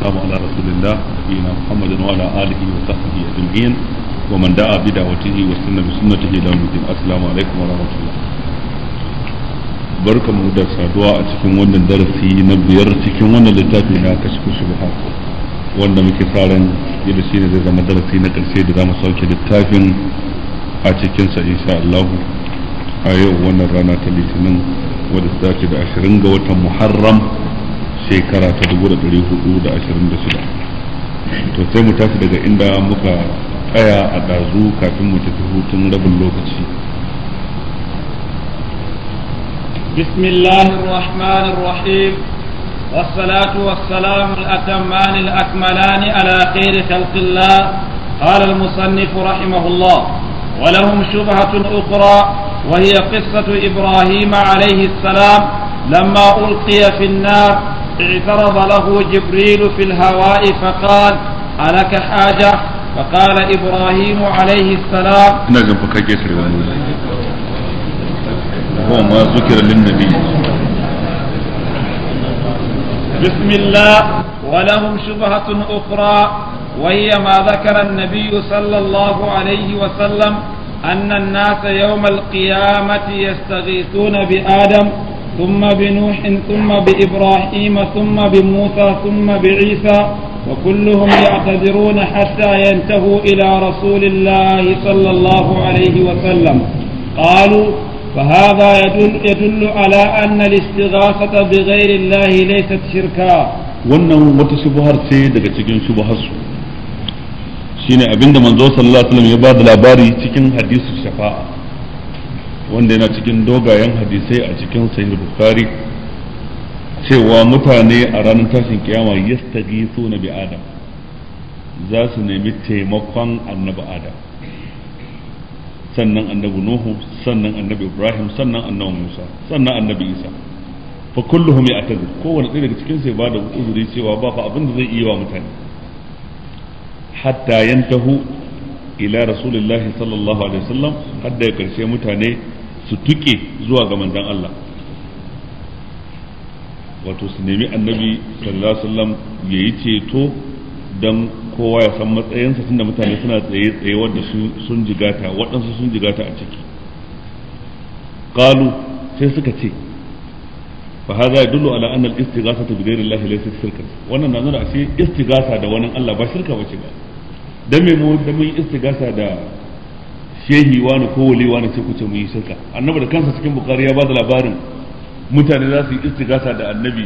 والسلام على رسول الله نبينا محمد وعلى آله وصحبه أجمعين ومن دعا بدعوته واستنى بسنته إلى يوم الدين السلام عليكم ورحمة الله barkan mu da saduwa a cikin wannan darasi na biyar cikin wannan littafi na kashfu shubhat wanda muke sa ran yadda shine zai zama darasi na karshe da zamu sauke littafin a cikin sa insha Allah a yau wannan rana ta litinin wadda ta dace da 20 ga watan Muharram shekara ta 1426 to sai mu tashi daga inda muka tsaya a ɗazu kafin mu tafi hutun rabin lokaci بسم الله الرحمن الرحيم والصلاة والسلام الأتمان الأكملان على خير خلق الله قال المصنف رحمه الله ولهم شبهة أخرى وهي قصة إبراهيم عليه السلام لما ألقي في النار اعترض له جبريل في الهواء فقال ألك حاجة فقال إبراهيم عليه السلام نجم فكاكيسر هو ما ذكر للنبي بسم الله ولهم شبهة أخرى وهي ما ذكر النبي صلى الله عليه وسلم أن الناس يوم القيامة يستغيثون بآدم ثم بنوح ثم بإبراهيم ثم بموسى ثم بعيسى وكلهم يعتذرون حتى ينتهوا إلى رسول الله صلى الله عليه وسلم قالوا فهذا يدل, يدل على أن الاستغاثة بغير الله ليست شركا wannan wata shubuhar ce daga cikin shubuharsu shine abinda manzo sallallahu alaihi wasallam ya ba da labari cikin hadisu shafa'a wanda yana cikin dogayen hadisai a cikin sahih bukhari cewa mutane a ranar tashin kiyama yastaghithuna bi adam za su nemi taimakon annabi adam sannan annabi nuhu sannan annabi ibrahim sannan annabi musa sannan annabi isa fa kulluhum ya'tazir kowanne ɗaya daga cikin sai ba da uzuri cewa ba fa abin da zai iya wa mutane hatta yantahu ila rasulillahi sallallahu alaihi wasallam hadda ya karshe mutane su tuke zuwa ga manzon Allah wato su nemi annabi sallallahu alaihi wasallam yayi ceto dan kowa ya san matsayinsa tunda mutane suna tsaye tsaye wanda sun jigata waɗansu sun jigata a ciki qalu sai suka ce fa hadha yadullu ala anna al-istighathata bi ghayri Allah laysa shirkan wannan na nuna ashe istighatha da wani Allah ba shirka bace ba dan me mu da mun istighatha da shehi wani ko wali wani sai ku ce mu yi shirka annabi da kansa cikin bukhari ya ba da labarin mutane za su yi istighatha da annabi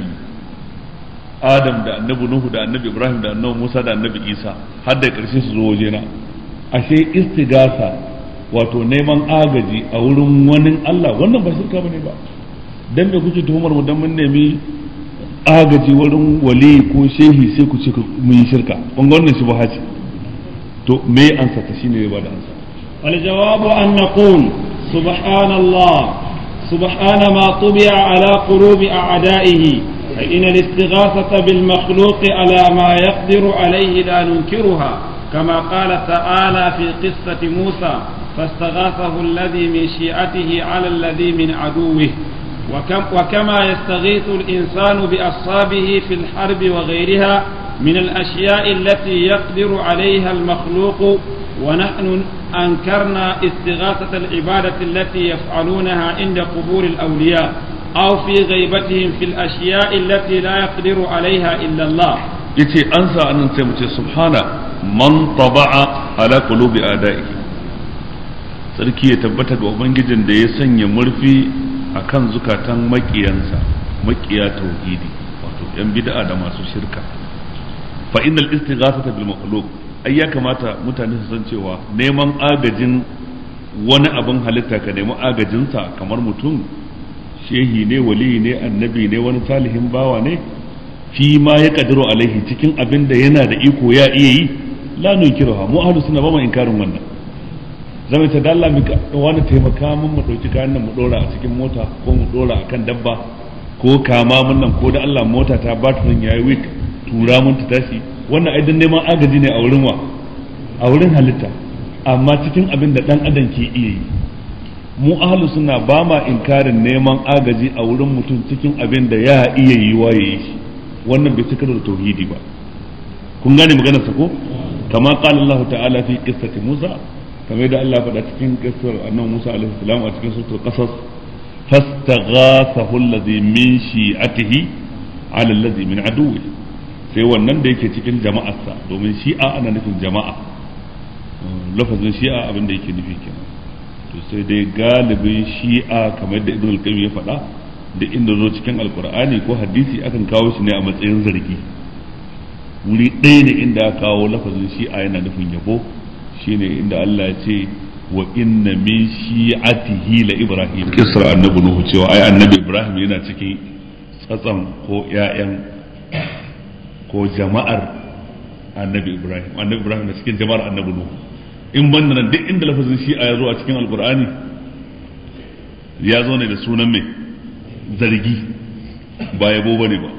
adam da annabi nuhu da annabi ibrahim da annabi musa da annabi isa har da karshe su zo wajena ashe istighatha wato neman agaji a wurin wani Allah wannan ba shirka bane ba dan me kuke tuhumar mu dan mun nemi agaji wurin wali ko shehi sai ku ce mu yi shirka kun ga wannan shubha ce to me ansa ta shine ya bada ansa wal jawabu an naqul subhanallah سبحان ما طبع على قلوب أعدائه فإن الاستغاثة بالمخلوق على ما يقدر عليه لا ننكرها كما قال تعالى في قصة موسى فاستغاثه الذي من شيعته على الذي من عدوه وكم وكما يستغيث الإنسان بأصحابه في الحرب وغيرها من الأشياء التي يقدر عليها المخلوق ونحن أنكرنا استغاثة العبادة التي يفعلونها عند قبور الأولياء أو في غيبتهم في الأشياء التي لا يقدر عليها إلا الله yace an sa annan sai mu ce subhana man taba'a ala qulubi adaihi sarki ya tabbata ga ubangijin da ya sanya murfi akan zukatan makiyansa makiya tauhidi wato yan bid'a da masu shirka fa innal istighathata bil makhluq ai ya kamata mutane su san cewa neman agajin wani abin halitta ka nemi agajinsa kamar mutum shehi ne wali ne annabi ne wani salihin bawa ne fi ma ya kadiru alaihi cikin abin da yana da iko ya iya yi la nukiruha mu ahlus sunna ba mu inkarin wannan zama ta dalla mu wani taimaka mun mu dauki kayan nan mu dora a cikin mota ko mu dora akan dabba ko kama mun nan ko da Allah mota ta batirin yayi week tura mun ta tashi wannan ai dan neman agaji ne a wurin wa a wurin halitta amma cikin abin da dan adam ke iya yi mu ahlus sunna ba ma inkarin neman agaji a wurin mutum cikin abin da ya iya yi wa yayi shi wannan bai cika da tauhidi ba kun gane maganar sa ko kama qala Allah ta'ala fi qissati Musa kamar da Allah faɗa cikin qissar annabi Musa alaihi salam a cikin suratul qasas fastaghathahu alladhi min shi'atihi ala alladhi min aduwwi sai wannan da yake cikin jama'arsa domin shi'a ana nufin jama'a lafazin shi'a abin da yake nufi kenan to sai dai galibin shi'a kamar da ibn al-qayyim ya faɗa da inda zo cikin alkur'ani ko hadisi akan kawo shi ne a matsayin zargi wuri ɗaya ne inda aka kawo lafazin shi'a yana nufin yabo shine inda Allah ya ce wa inna min shi'atihi la ibrahim kisra annabi nuhu cewa ai annabi ibrahim yana cikin tsatsan ko ƴaƴan ko jama'ar annabi ibrahim annabi ibrahim na cikin jama'ar annabi nuhu in banda nan duk inda lafazin shi'a ya zo a cikin alkur'ani ya zo ne da sunan mai zargi ba yabo bane ba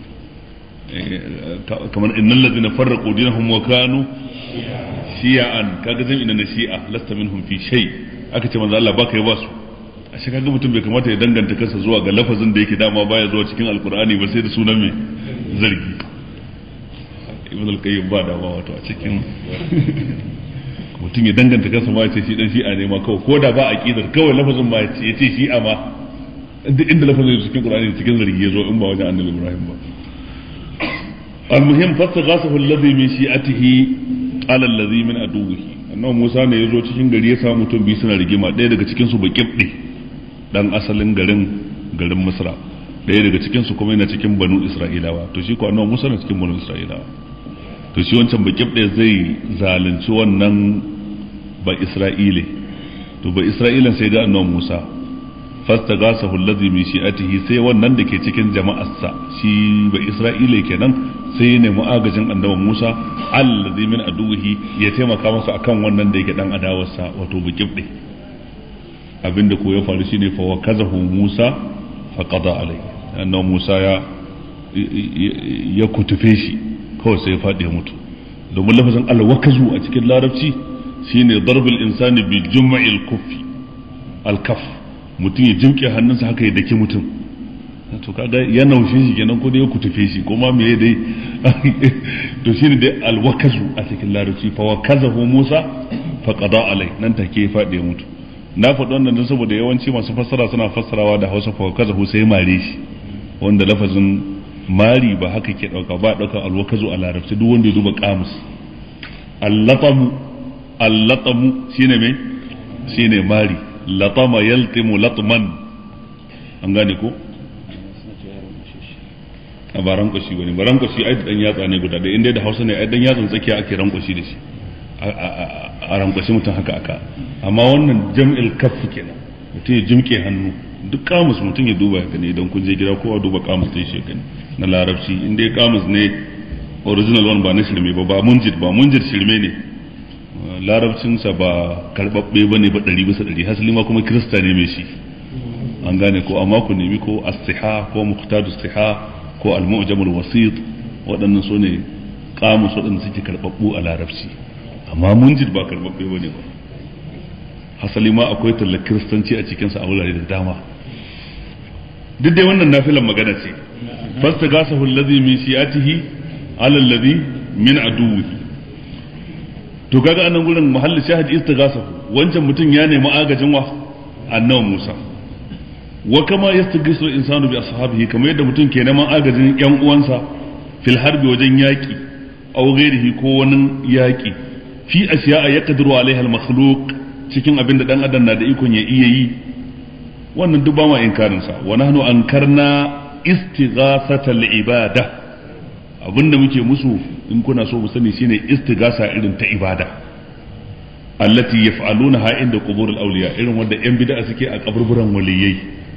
kamar innal ladina farraqu dinahum wa kanu shi'an kaga zan ina na shi'a lasta minhum fi shay aka ce manzo Allah baka yi ba su a shi kaga mutum bai kamata ya danganta kansa zuwa ga lafazin da yake dama baya zuwa cikin alkur'ani ba sai da sunan mai zargi ibn al-qayyim ba dama wato a cikin mutum ya danganta kansa ma ya ce shi dan shi'a ne ma kawai ko da ba aqidar kawai lafazin ma ya ce shi'a ma duk inda lafazin cikin qur'ani cikin zargi ya zo in ba wajen annabi ibrahim ba المهم فاستغاثه الذي من شيعته على الذي من عدوه annabi Musa ne ya zo cikin gari ya samu mutum biyu suna rigima ɗaya daga cikin su baƙibɗe dan asalin garin garin Misra ɗaya daga cikin su kuma yana cikin banu Isra'ilawa to shi ko annabi Musa na cikin banu Isra'ilawa to shi wancan baƙibɗe zai zalunci wannan ba Isra'ile to ba Isra'ilan sai ga annabi Musa fastagasahu allazi min shi'atihi sai wannan da ke cikin jama'arsa shi ba Isra'ile kenan sai ya nemi agajin annabi Musa allazi min aduwihi ya taimaka masa akan wannan da yake dan adawarsa wato bukibde abinda ko ya faru shine fa wakazahu Musa fa qada alai annabi Musa ya ya kutufe shi kawai sai ya fadi ya mutu domin lafazin alwakazu a cikin larabci shine darbul insani bi jum'il kuffi al-kaf mutum ya jimke hannunsa haka ya daki mutum to kaga ya naushe shi kenan ko dai ya kutufe shi ko ma me dai to shine dai alwakazu a cikin larabci fa wakazahu Musa fa qada alai nan take fadi ya mutu na faɗi wannan don saboda yawanci masu fassara suna fassarawa da Hausa fa wakazahu sai mare shi wanda lafazin mari ba haka ke dauka ba dauka alwakazu a larabci duk wanda ya duba kamus allatamu allatamu shine me shine mari latama yaltimu latman an gane ko a ba rankwashi bane ba rankwashi ai dan yatsa ne guda ɗaya inda da Hausa ne ai dan yatsan tsakiya ake rankwashi da shi a rankwashi mutum haka aka amma wannan jam'il kaff kenan mutum ya jimke hannu duk kamus mutum ya duba ya gani idan kun je gida kowa duba kamus ɗin shi gani na larabci inda ya kamus ne original one ba na shirme ba ba munjid ba munjid shirme ne larabcinsa ba karɓaɓɓe ba ne ba ɗari bisa ɗari hasali ma kuma kirista ne mai shi an gane ko amma ku nemi ko as-siha ko muqtadus siha ko al-mu'jamul wasit waɗannan su ne kamus waɗanda suke karɓaɓɓu a larabci amma munjid ba karɓaɓɓe ba ne ba hasali ma akwai tallar kiristanci a cikinsa a wurare da dama duk dai wannan nafilan magana ce fasta gasahu allazi min shi'atihi ala allazi min aduwwihi to kaga anan gurin muhalli shahid istighasahu wancan mutum ya nemi agajin wa annabi Musa wa kama yastaghisu al-insanu bi ashabihi kamar yadda mutum ke neman agajin yan uwansa fil harbi wajen yaki aw ghairihi ko wani yaki fi asya'a yaqdiru alaiha al-makhluq cikin abin da dan adam na da ikon ya iya yi wannan duk ba ma inkarin sa wa nahnu ankarna istighasata al-ibada abinda muke musu in kuna so mu sani shine istigasa irin ta ibada allati yaf'alunaha inda qubur al-awliya irin wanda yan bid'a suke a kaburburan waliyai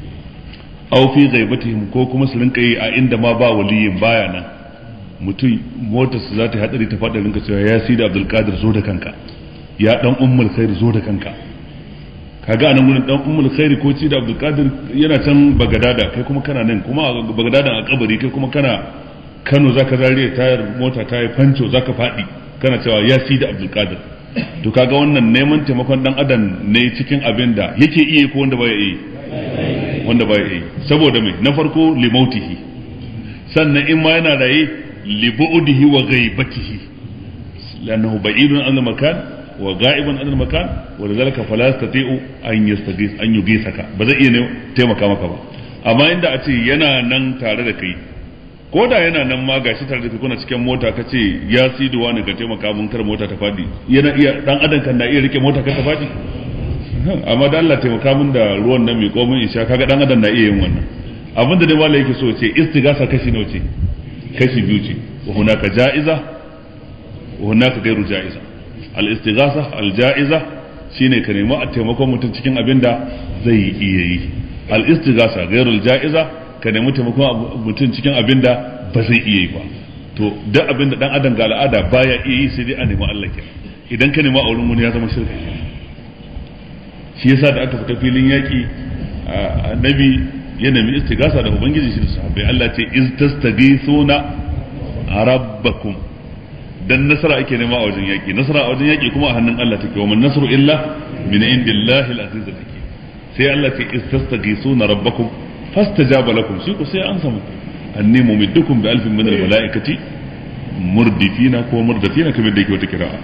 aw fi ghaibatihim ko kuma su rinka yi a inda ma ba waliyin baya nan mutum motar su za ta hadari ta fada rinka cewa ya sida abdul qadir zo da kanka ya dan ummul khair zo da kanka kaga anan gurin dan ummul khair ko sida abdul qadir yana can bagadada kai kuma kana nan kuma bagadada a kabari kai kuma kana Kano zaka zariya tayar mota ta yi fanco zaka faɗi kana cewa ya si da Abdul Qadir to kaga wannan neman taimakon dan adam ne cikin abin da yake iya ko wanda baya iya wanda baya iya saboda mai na farko limautihi sannan in ma yana raye li bu'dihi wa ghaibatihi lannahu ba'idun an makan wa ga'ibun an makan wa lidhalika fala yastati'u an yastaghis an yughithaka ba zai iya taimaka maka ba amma inda a ce yana nan tare da kai ko da yana nan ma gashi tare da kai kuna cikin mota ka ce ya siduwa ne ka taimaka mun kar mota ta fadi yana iya dan adam kan na iya rike mota ka ta fadi amma da Allah taimaka mun da ruwan nan mai komin isha kaga dan adam na iya yin wannan abin da dai malai yake so ce istigasa kashi nawa ce kashi biyu ce wa hunaka ja'iza wa hunaka gairu ja'iza al istigasa al ja'iza shine ka nemi a taimakon mutum cikin abin da zai iya yi al istigasa gairu al ja'iza ka nemi taimakon mutum cikin abin da ba zai iya yi ba to duk abin da dan adam ga al'ada baya iya yi sai dai a nemi Allah kenan idan ka nemi a wurin wani ya zama shirka shi yasa da aka fita filin yaki annabi ya nemi istigasa da ubangiji shi da sahabbai Allah ce iz tastaghithuna rabbakum dan nasara ake nema a wajen yaki nasara a wajen yaki kuma a hannun Allah take wa man nasru illa min indillahi al-aziz take sai Allah ce iz tastaghithuna rabbakum fastajaba lakum shi ku sai an samu anni mumiddukum bi alfin min al-malaikati murdifina ko murdafina kamar da yake wata kira'a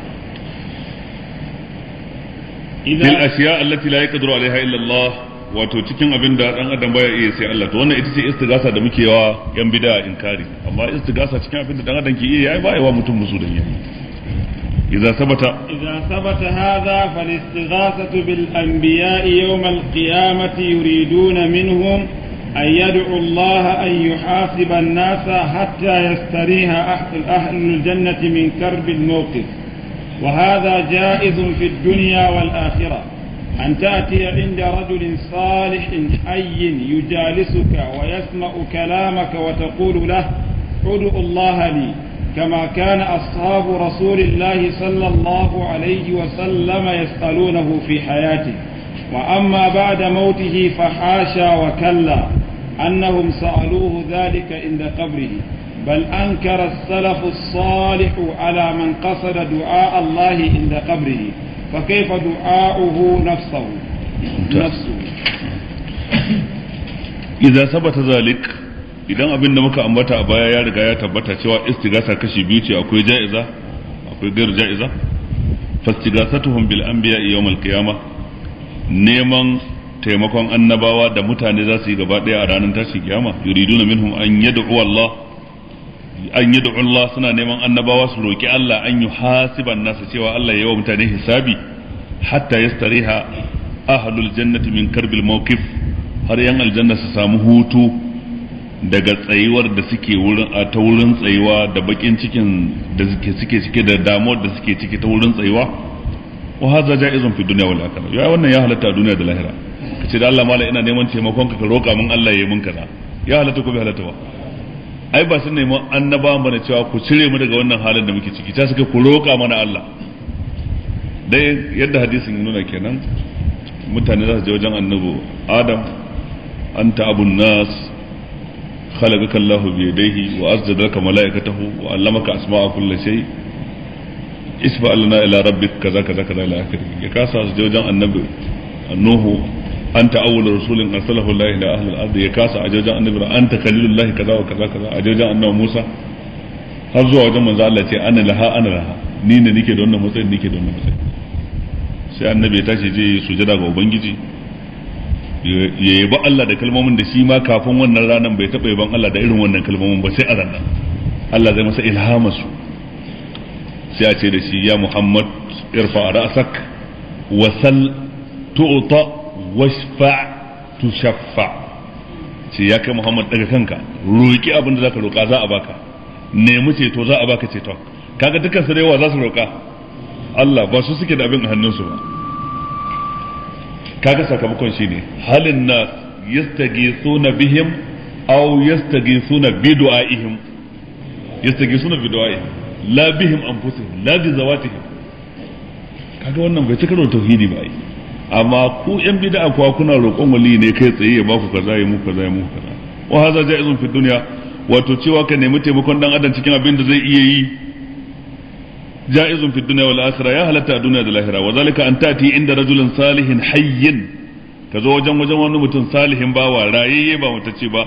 bil ashiya allati la yaqdiru alaiha illa Allah wato cikin abin da dan adam baya iya sai Allah to wannan ita ce istigasa da muke yawa yan bid'a inkari amma istigasa cikin abin da dan adam ke iya yayi baya wa mutum musu dan yayi idza sabata idza sabata hadha fal-istighathatu bil anbiya'i yawm al-qiyamati yuriduna minhum أن يدعو الله أن يحاسب الناس حتى يستريح أهل الجنة من كرب الموقف وهذا جائز في الدنيا والآخرة أن تأتي عند رجل صالح حي يجالسك ويسمع كلامك وتقول له ادع الله لي كما كان أصحاب رسول الله صلى الله عليه وسلم يسألونه في حياته وأما بعد موته فحاشا وكلا أنهم سألوه ذلك عند قبره بل أنكر السلف الصالح على من قصد دعاء الله عند قبره فكيف دعاؤه نفسه نفسه إذا ثبت ذلك idan abin da muka ambata a baya ya riga ya tabbata cewa istigasa kashi biyu ce akwai ja'iza akwai gairu ja'iza fastigasatuhum bil anbiya yawm al qiyamah neman taimakon annabawa da mutane za su yi gaba daya a ranar tashin kiyama yuriduna minhum an yad'u Allah an yad'u Allah suna neman annabawa su roki Allah an yuhasiban nasu cewa Allah ya yi wa mutane hisabi hatta yastariha ahlul jannati min karbil mawqif har yan aljanna su samu hutu daga tsayuwar da suke wurin a ta wurin tsayuwa da bakin cikin da suke suke cike da damuwar da suke ciki ta wurin tsayuwa wa hadha ja'izun fi dunya wal akhirah ya wannan ya halatta a duniya da lahira kace da Allah mala ina neman taimakon ka ka roka min Allah ya yi min kaza ya halatta ko bai halatta ba ai ba sun nemi annaba mana cewa ku cire mu daga wannan halin da muke ciki ta suka ku roka mana Allah dai yadda hadisin ya nuna kenan mutane za su je wajen annabi Adam anta abun nas خلقك الله بيديه وأسجد لك ملائكته وعلمك أسماء كل شيء اسبع لنا إلى ربك كذا كذا كذا إلى آخره يكاسا جوجا النبي نوح أنت أول رسول أرسله الله إلى أهل الأرض يكاسا أجوجا النبي أنت خليل الله كذا وكذا كذا أجوجا أنه موسى har zuwa wajen manzo Allah ce ana laha ana laha ni ne nike da wannan matsayin nike da wannan matsayin sai annabi ya tashi je sujada ga ubangiji ya yabi Allah da kalmomin da shi ma kafin wannan ranar bai taɓa yaban Allah da irin wannan kalmomin ba sai a ranar Allah zai masa ilhama su sai a ce da shi ya Muhammad irfa ra'sak wasal tu'ta washfa tushaffa ce ya kai Muhammad daga kanka roki abin da zaka roka za a baka nemi ceto za a baka ceton kaga dukkan su da yawa za su roka Allah ba su suke da abin a hannunsu ba kaga sakamakon shine halin na yastaghithuna bihim aw yastaghithuna bi du'aihim yastaghithuna bi du'aihim la bihim anfusihim la bi zawatihim kaga wannan bai cika da tauhidi ba ai amma ku yan bid'a kuwa kuna roƙon wali ne kai tsaye ya baku kaza ya muku kaza ya muku kaza wa hadha ja'izun fi dunya wato cewa ka nemi taimakon dan adam cikin abin da zai iya yi جائز في الدنيا والآخرة يا هلتا الدنيا والآخرة وذلك أن تأتي عند رجل صالح حي كزو وجن وجن wani mutum salihin bawa rayayye ba mutacce ba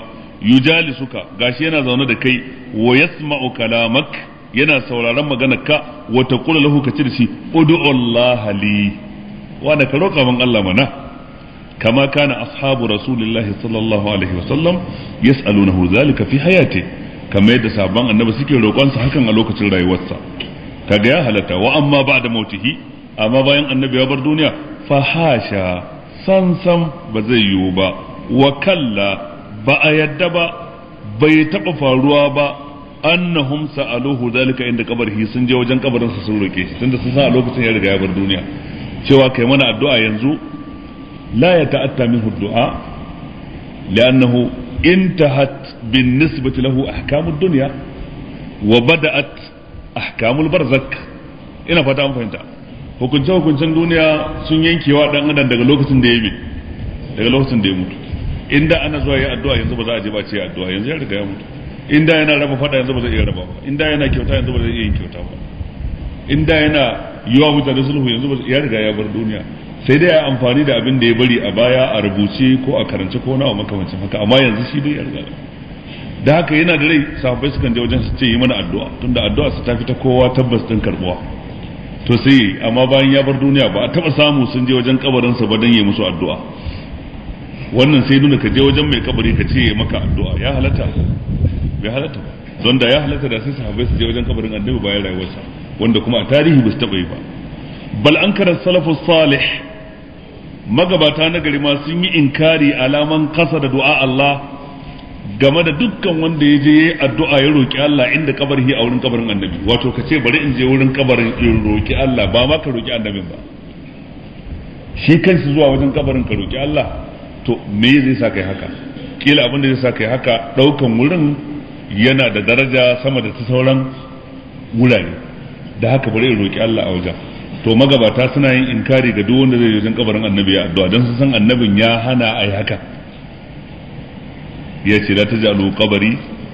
yujalisuka gashi yana zaune da kai wa yasma'u kalamak yana sauraron maganarka wa taqulu lahu ka ce da shi ud'u Allah li wanda ka roƙa min Allah mana kama kana ashabu rasulillahi sallallahu alaihi wasallam yas'alunahu zalika fi hayati kama yadda sabon annabi suke roƙonsa hakan a lokacin rayuwarsa kaga ya halatta wa amma ba'da mautihi amma bayan annabi ya bar duniya fa hasha san san ba zai yiwu ba wa kalla ba a yadda ba bai taɓa faruwa ba annahum sa'aluhu zalika inda kabarihi sun je wajen kabarinsa sun roke shi tunda sun san a lokacin ya riga ya bar duniya cewa kai mana addu'a yanzu la ya ta'atta minhu du'a li'annahu intahat bin nisbati lahu ahkamud dunya wa bada'at ahkamul barzak ina fata an fahimta hukunce hukuncen duniya sun yankewa dan adam daga lokacin da ya yi daga lokacin da ya mutu inda ana zuwa yi addu'a yanzu ba za a je ba ce addu'a yanzu ya riga ya mutu inda yana raba fada yanzu ba zai iya raba ba inda yana kyauta yanzu ba zai iya yin kyauta ba inda yana yi wa mutane sulhu yanzu ba ya riga ya bar duniya sai dai ya amfani da abin da ya bari a baya a rubuce ko a karance ko na makamancin haka amma yanzu shi dai ya riga da haka yana da rai sahabbai sukan je wajen su ce yi mana addu'a tunda addu'a su ta fita kowa tabbas din karbuwa to sai amma bayan ya bar duniya ba a taba samu sun je wajen kabarinsa ba dan yi musu addu'a wannan sai nuna ka je wajen mai kabari ka ce maka addu'a ya halatta bai halatta ba don da ya halatta da sai sahabbai su je wajen kabarin annabi bayan rayuwarsa wanda kuma a tarihi ba su taba yi ba bal an karar salafus salih magabata na gari ma sun yi inkari alaman kasa da du'a Allah game da dukkan wanda ya je yayi addu'a ya roki Allah inda kabari a wurin kabarin annabi wato ka ce bari in je wurin kabarin in roki Allah ba ma ka roki annabin ba shi kanshi zuwa wajen kabarin ka roki Allah to me zai sa kai haka kila abin da zai sa kai haka daukan wurin yana da daraja sama da ta sauran wurare da haka bari in roki Allah a wajen to magabata suna yin inkari ga duk wanda zai je wajen kabarin annabi ya addu'a dan su san annabin ya hana ai haka ya ce la taj'alu qabari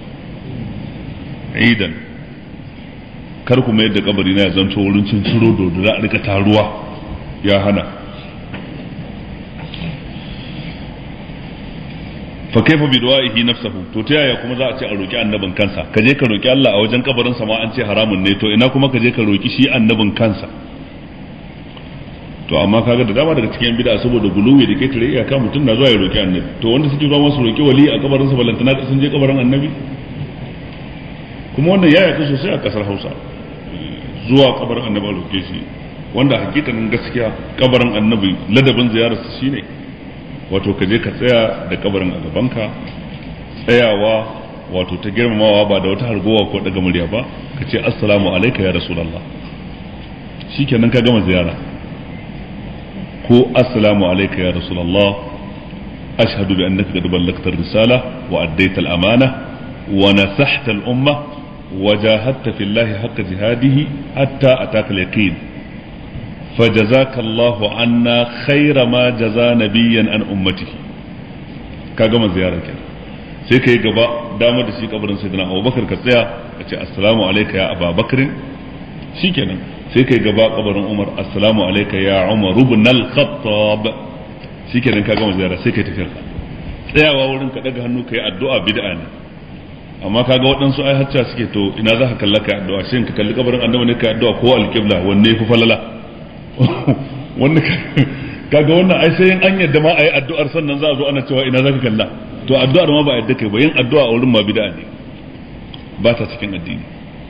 idan kar ku mayar da kabari na ya zanto wurin cin ciro da za a rika taruwa ya hana fa kaifa bi du'aihi nafsuhu to ta yaya kuma za a ce a roki annabin kansa ka je ka roki Allah a wajen kabarin sa ma an ce haramun ne to ina kuma ka je ka roki shi annabin kansa to amma kaga da dama daga cikin bid'a saboda guluwi da ke tare iyaka mutum na zuwa ya roki annabi to wanda suke zuwa masu roki wali a kabarin sa balantana sun je kabarin annabi kuma wannan ya yaka sosai a kasar Hausa zuwa kabarin annabi a roke shi wanda hakikanin gaskiya kabarin annabi ladabin ziyararsa shine wato ka je ka tsaya da kabarin a gabanka tsayawa wato ta girmamawa ba da wata hargowa ko daga murya ba ka ce assalamu alaika ya rasulullah shikenan ka gama ziyara ko assalamu alaika ya rasulullah ashhadu bi annaka qad ballagta risala wa addaita al-amana wa nasahta al-umma wa jahadta fillahi haqqa jihadihi hatta ataka al-yaqin فجزاك الله عنا خير ما جزى نبيا عن امته ka gama ziyarar kenan sai ka yi gaba dama da shi kabarin sayyidina abubakar ka tsaya ka ce assalamu alayka ya ababakar shikenan sai ka yi gaba kabarin umar assalamu alayka ya umar ibn al-khattab shikenan ka gama ziyara sai ka tafi ka tsayawa wurin ka daga hannu ka yi addu'a bid'a ne amma kaga waɗansu ai hacca suke to ina za ka kalla ka addu'a shin ka kalli kabarin annabi ne ka addu'a ko al-qibla wanne fi falala wanda kaga wannan ai sai an yadda ma ayi addu'ar sannan za a zo ana cewa ina zaka kalla to addu'ar ma ba yadda kai ba yin addu'a a wurin ma bid'a ne ba ta cikin addini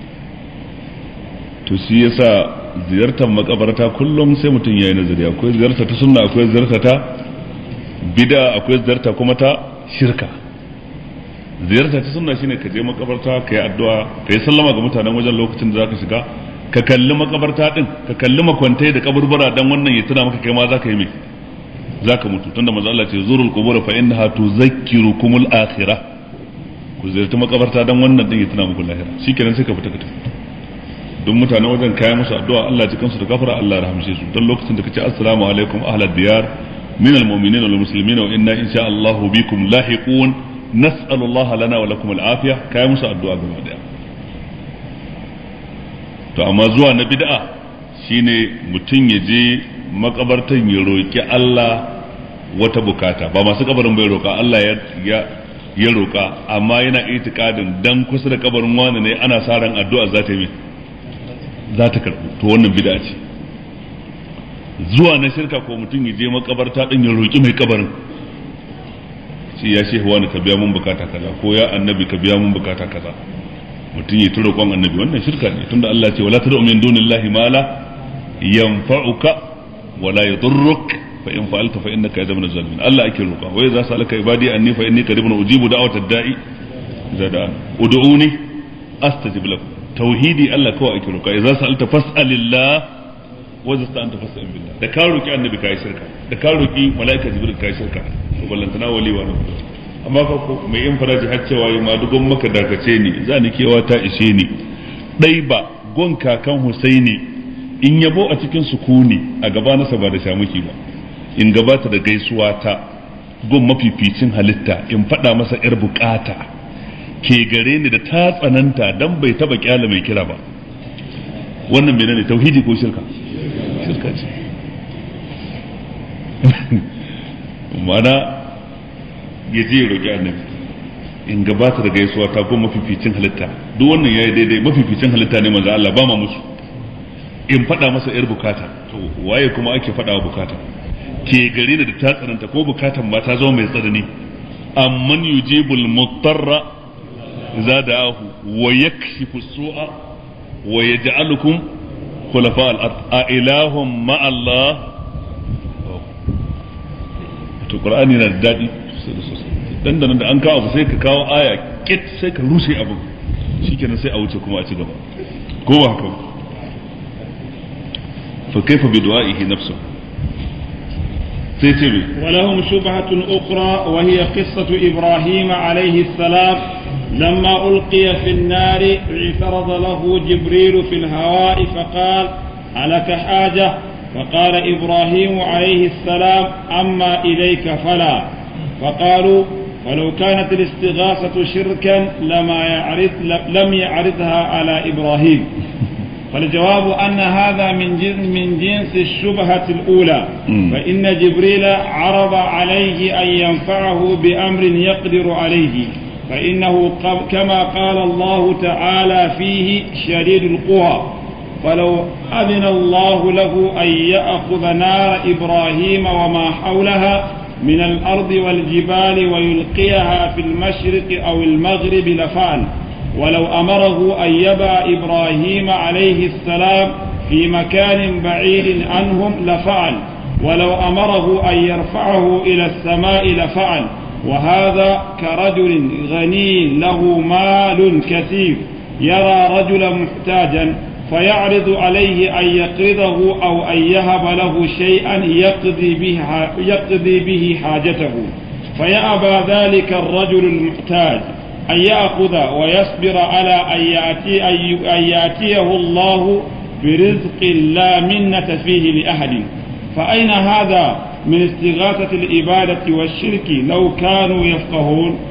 to shi yasa ziyartar makabarta kullum sai mutum yayi nazari akwai ziyarta ta sunna akwai ziyarta ta bid'a akwai ziyarta kuma ta shirka ziyarta ta sunna shine ka je makabarta ka yi addu'a ka yi sallama ga mutanen wajen lokacin da zaka shiga ka kalli makabarta din ka kalli makwantai da kaburbura dan wannan ya tuna maka kai ma zaka yi mai zaka mutu tunda manzo Allah ce zurul qubur fa innaha tuzakkirukumul akhirah ku ziyarci makabarta dan wannan din ya tuna muku lahira shikenan sai ka fita ka tafi don mutane wajen kaya musu addu'a Allah ji kansu da gafara Allah ya rahamshe su dan lokacin da kace assalamu alaikum ahlad diyar min almu'minina wal muslimina wa inna insha Allah bikum lahiqun nas'alu Allah lana wa lakum al-afiya kaya musu addu'a gaba daya to amma zuwa na bid'a shine mutum ya je makabartan ya roki Allah wata bukata ba masu kabarin bai roka Allah ya ya roƙa amma yana itikadin dan kusa da kabarin wani ne ana sa ran addu'a za ta yi za ta karɓu to wannan bid'a ce zuwa na shirka ko mutum ya je makabarta din ya roƙi mai kabarin shi ya shehu wani ka biya mun bukata kaza ko ya annabi ka biya mun bukata kaza mutum ya tura kwan annabi wannan shirka ne tunda Allah ce wala tad'u min dunillahi ma la yanfa'uka wala yadurruk fa in fa'alta fa innaka idza min zalimin Allah ake roƙa wa idza salaka ibadi anni fa inni qaribun ujibu da'watad da'i idza da'an ud'uni astajib lakum tauhidi Allah kawai ake roƙa idza sa'alta fas'alillah wa idza sta'anta fas'al billah da ka roƙi annabi kai shirka da ka roƙi malaika jibril kai shirka to ballantana wali wa amma fa ko mai yin faraji har cewa yi ma dugon maka dakace ni za ni kewa ta ishe ni dai ba gon kakan husaini in yabo a cikin sukuni a gaba nasa ba da shamuki ba in gabata da gaisuwa ta gon mafificin halitta in faɗa masa yar bukata ke gare ni da ta tsananta dan bai taba kyala mai kira ba wannan menene tauhidi ko shirka shirka ce ma'ana ya je ya roƙi annabi in gabata da gaisuwa ta ko mafificin halitta duk wannan yayi daidai mafificin halitta ne manzo Allah ba ma musu in faɗa masa yar bukata to waye kuma ake faɗa wa bukata ke gare ni da ta tsananta ko bukatan ma ta zama mai tsanani amman yujibul mutarra idza da'ahu wa yakshifu su'a wa yaj'alukum khulafa al-ard a ilahum ma Allah to qur'ani na da dadi dan da da an kawo abu sai ka kawo aya kit sai ka rushe abu shikenan sai a wuce kuma a ci gaba ko ba haka fa kaifa bi du'aihi nafsu sai ce me ولهم شبهة أخرى وهي قصة إبراهيم عليه السلام لما ألقي في النار اعترض له جبريل في الهواء فقال ألك حاجة فقال إبراهيم عليه السلام أما إليك فلا فقالوا ولو كانت الاستغاثة شركا لما يعرض لم يعرضها على إبراهيم فالجواب أن هذا من جنس من جنس الشبهة الأولى فإن جبريل عرض عليه أن ينفعه بأمر يقدر عليه فإنه كما قال الله تعالى فيه شديد القوى فلو أذن الله له أن يأخذ نار إبراهيم وما حولها من الأرض والجبال ويلقيها في المشرق أو المغرب لفعل ولو أمره أن يبع إبراهيم عليه السلام في مكان بعيد عنهم لفعل ولو أمره أن يرفعه إلى السماء لفعل وهذا كرجل غني له مال كثير يرى رجلا محتاجا فيعرض عليه أن يقرضه أو أن يهب له شيئا يقضي به, يقضي به حاجته فيأبى ذلك الرجل المحتاج أن يأخذ ويصبر على أن, يأتي أن يأتيه الله برزق لا منة فيه لأحد فأين هذا من استغاثة الإبادة والشرك لو كانوا يفقهون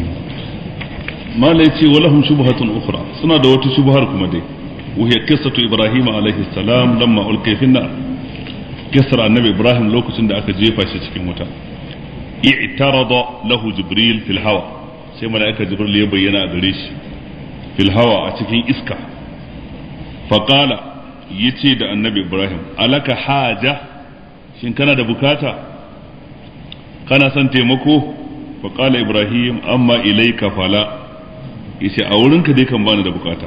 ما ليتي ولهم شبهة أخرى سنة دوت شبهة كما وهي قصة إبراهيم عليه السلام لما ألقي في النار قصة النبي إبراهيم لو كنت أكا جيفا شكين متى اعترض له جبريل في الهواء sai mala'ika jibril ya bayyana a gare shi fil hawa a cikin iska faƙala ya ce da annabi ibrahim alaka haja shin kana da bukata kana son taimako faƙala ibrahim amma ilaika fala ya ce a wurinka dai kan bani da bukata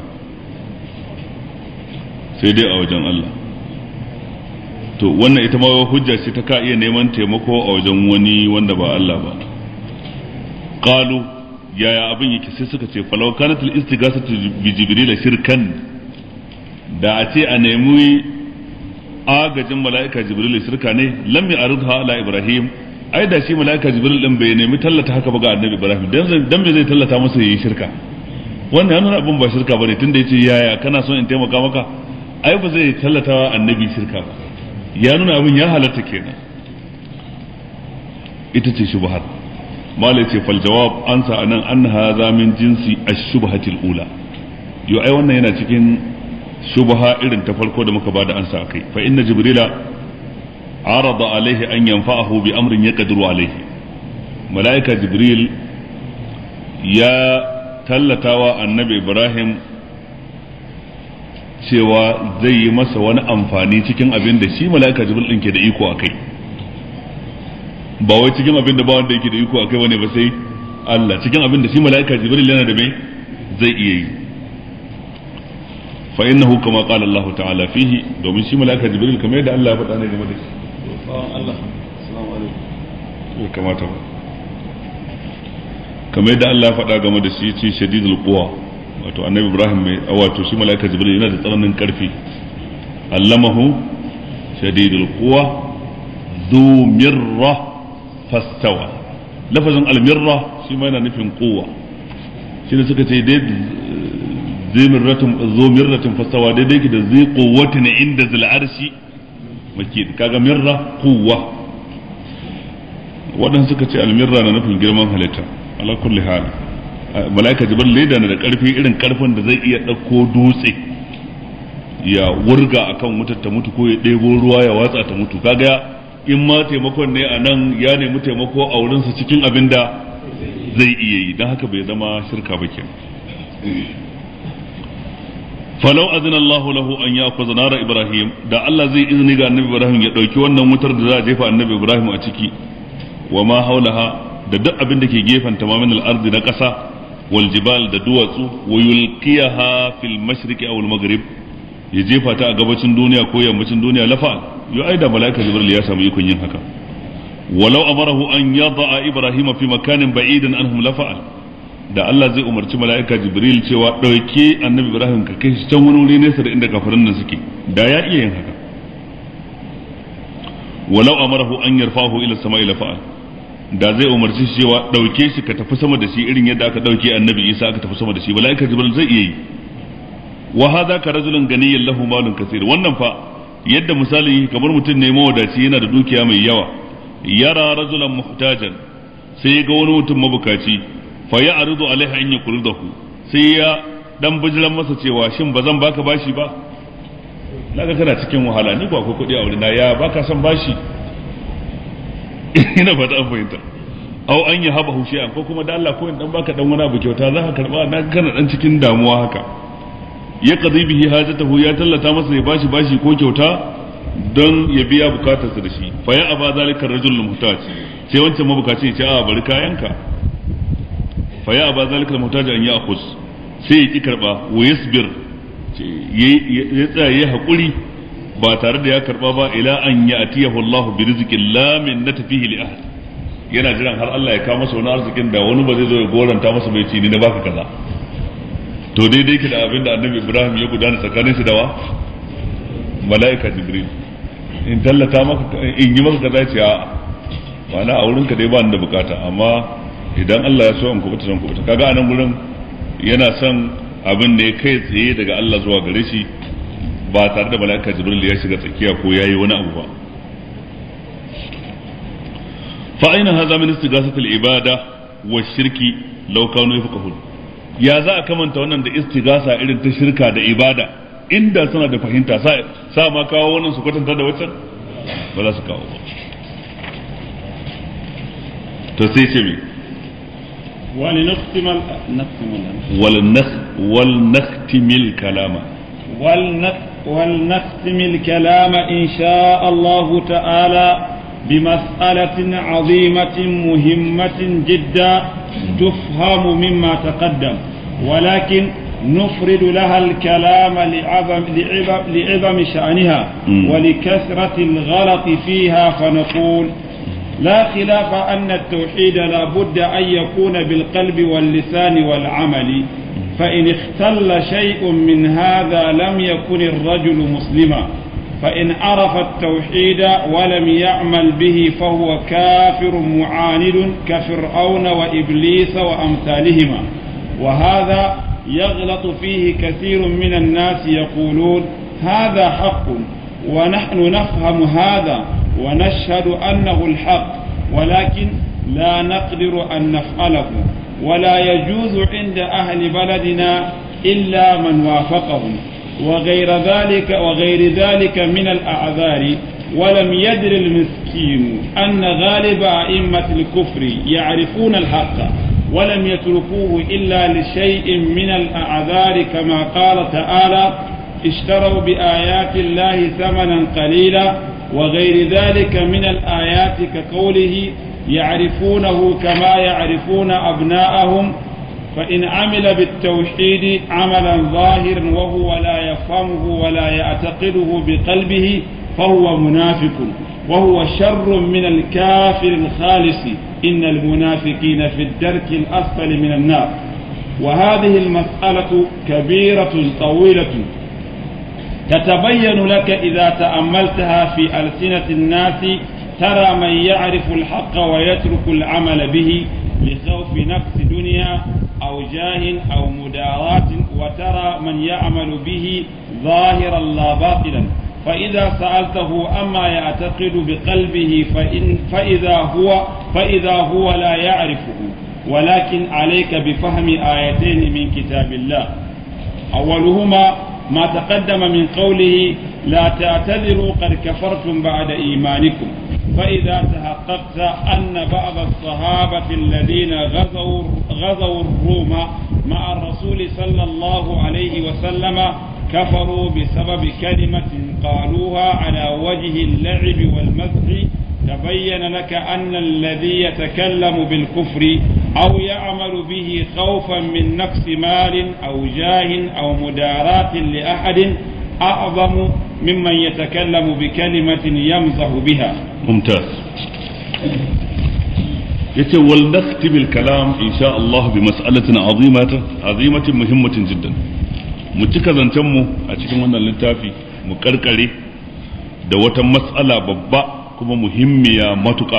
sai dai a wajen Allah to wannan ita ma hujja ce ta ka iya neman taimako a wajen wani wanda ba Allah ba qalu yaya abin yake sai suka ce falau kanat al istighasatu bi jibril shirkan da a ce a nemi agajin mala'ika jibril shirka ne lam ya'ridha ala ibrahim ai da shi mala'ika jibril din bai nemi tallata haka ba ga annabi ibrahim dan dan me zai tallata masa yayi shirka wannan yana abin ba shirka bane tunda yace yaya kana son in taimaka maka ai ba zai tallata wa annabi shirka ba ya nuna abin ya halatta kenan ita ce shubhat malai ce fal jawab ansa anan an hadha min jinsi ash-shubhatil ula yo ai wannan yana cikin shubha irin ta farko da muka bada ansa akai fa inna jibrila arada alaihi an yanfa'ahu bi amrin yaqdiru alaihi malaika jibril ya tallatawa annabi ibrahim cewa zai yi masa wani amfani cikin abin da shi mala'ika jibril din ke da iko a kai ba wai cikin abin da ba wanda yake da iko a kai wani ba sai Allah cikin abin da shi mala'ika jibril yana da mai zai iya yi fa innahu kama qala Allah ta'ala fihi domin shi mala'ika jibril kamar yadda Allah ya faɗa ne game da shi Allah assalamu alaikum kamata ba kamar yadda Allah ya faɗa game da shi ce shadidul quwa wato annabi Ibrahim mai wato shi malaika Jibril yana da tsananin karfi allamahu shadidul quwa dhu mirra fastawa lafazin almirra shi ma yana nufin quwa shi ne suka ce dai zai mirratin zo mirratin fastawa daidai ki da zai quwwatin inda zil arshi makid kaga mirra quwwa waɗanda suka ce almirra na nufin girman halitta ala kulli hal malaika jibril leda na da karfi irin karfin da zai iya ɗauko dutse ya wurga akan wutar ta mutu ko ya ɗebo ruwa ya watsa ta mutu kaga in ma taimakon ne a nan ya nemi taimako a wurinsa cikin abin da zai iya yi don haka bai zama shirka ba kenan falau azina Allahu lahu an ya'khudha nara Ibrahim da Allah zai izini ga Annabi Ibrahim ya dauki wannan wutar da za a jefa Annabi Ibrahim a ciki wa ma haulaha da duk abin da ke gefen tamamin al-ardi na ƙasa wal jibal da duwatsu wa yulqiyaha fil mashriqi aw al-maghrib ya jefa ta a gabacin duniya ko yammacin duniya lafa yo ai da malaika Jibril ya samu ikon yin haka walau amarahu an yada'a Ibrahim fi makanin ba'idan anhum lafa'al da Allah zai umarci mala'ika Jibril cewa ɗauke annabi Ibrahim ka kai shi can wani wuri nesa da inda kafirin nan suke da ya iya yin haka walau amarahu an yarfahu ila sama'i la fa'al da zai umarci shi cewa ɗauke shi ka tafi sama da shi irin yadda aka ɗauke annabi Isa aka tafi sama da shi mala'ika Jibril zai iya yi wa hadha ka rajulun ganiyyan lahu malun kaseer wannan fa yadda misali kamar mutum ne mawadaci yana da dukiya mai yawa yara rajulan muhtajan sai ga wani mutum mabukaci fa ya aridu alaiha an yakuridahu sai ya dan bijiran masa cewa shin ba zan baka bashi ba naga kana cikin wahala ni ba ko kudi a wurina ya baka son bashi ina fata an fahimta aw an ya haba hushe ko kuma da Allah ko in dan baka dan wani abu kyauta za ka karba na kana dan cikin damuwa haka ya qadi bihi hajatahu ya tallata masa ya bashi bashi ko kyauta don ya biya bukatarsa da shi fa ya aba zalika rajul muhtaj sai wancan mabukaci ya ce a bari kayanka fa ya aba zalika muhtaj an ya akhus sai ya ki karba wa yasbir ya tsaya ya hakuri ba tare da ya karba ba ila an ya atiyahu Allah bi rizqin la min natfihi li ahad yana jiran har Allah ya kawo masa wani arzikin da wani ba zai zo ya goranta masa bai ci ni na baka kaza to daidai ki da abin da annabi Ibrahim ya gudana tsakanin shi da wa mala'ika Jibril in tallata maka in yi maka kaza ce a ma'ana a wurinka dai ba ni da bukata amma idan Allah ya so in kubuta zan kubuta kaga anan gurin yana son abin da ya kai tsaye daga Allah zuwa gare shi ba tare da mala'ika Jibril ya shiga tsakiya ko yayi wani abu ba fa aina hadha min istighathati al-ibada wa shirki law kanu yafqahun ya za a kamanta wannan da istighasa irin ta shirka da ibada inda suna da fahimta sa ma kawo wannan su kwatanta da waccan ba za su kawo ba to sai ce me ولنختم ال... ولنخ ولنختم الكلام ولنخ... ولنختم الكلام إن شاء الله تعالى بمسألة عظيمة مهمة جدا تفهم مما تقدم ولكن نفرد لها الكلام لعظم, لعظم, لعظم شأنها م. ولكثرة الغلط فيها فنقول لا خلاف أن التوحيد لا بد أن يكون بالقلب واللسان والعمل فإن اختل شيء من هذا لم يكن الرجل مسلما فإن عرف التوحيد ولم يعمل به فهو كافر معاند كفرعون وإبليس وأمثالهما وهذا يغلط فيه كثير من الناس يقولون هذا حق ونحن نفهم هذا ونشهد أنه الحق ولكن لا نقدر أن نفعله ولا يجوز عند أهل بلدنا إلا من وافقهم وغير ذلك وغير ذلك من الأعذار ولم يدر المسكين أن غالب أئمة الكفر يعرفون الحق ولم يتركوه إلا لشيء من الأعذار كما قال تعالى اشتروا بآيات الله ثمنا قليلا وغير ذلك من الآيات كقوله يعرفونه كما يعرفون أبناءهم فإن عمل بالتوحيد عملا ظاهرا وهو لا يفهمه ولا يعتقده بقلبه فهو منافق وهو شر من الكافر الخالص إن المنافقين في الدرك الأسفل من النار وهذه المسألة كبيرة طويلة تتبين لك إذا تأملتها في ألسنة الناس ترى من يعرف الحق ويترك العمل به لخوف نفس دنيا أو جاه أو مداراة وترى من يعمل به ظاهرا لا باطلا فإذا سألته أما يعتقد بقلبه فإن فإذا هو فإذا هو لا يعرفه ولكن عليك بفهم آيتين من كتاب الله أولهما ما تقدم من قوله لا تعتذروا قد كفرتم بعد إيمانكم فإذا تحققت أن بعض الصحابة الذين غزوا غزوا الروم مع الرسول صلى الله عليه وسلم كفروا بسبب كلمة قالوها على وجه اللعب والمزح تبين لك أن الذي يتكلم بالكفر أو يعمل به خوفا من نقص مال أو جاه أو مداراة لأحد أعظم ممن يتكلم بكلمة يمزح بها ممتاز yace wal naktim al kalam insha Allah bi mas'alatin azimatin azimatin muhimmatin jiddan mu cika zancen mu a cikin wannan littafi mu karkare da wata mas'ala babba kuma muhimmiya matuƙa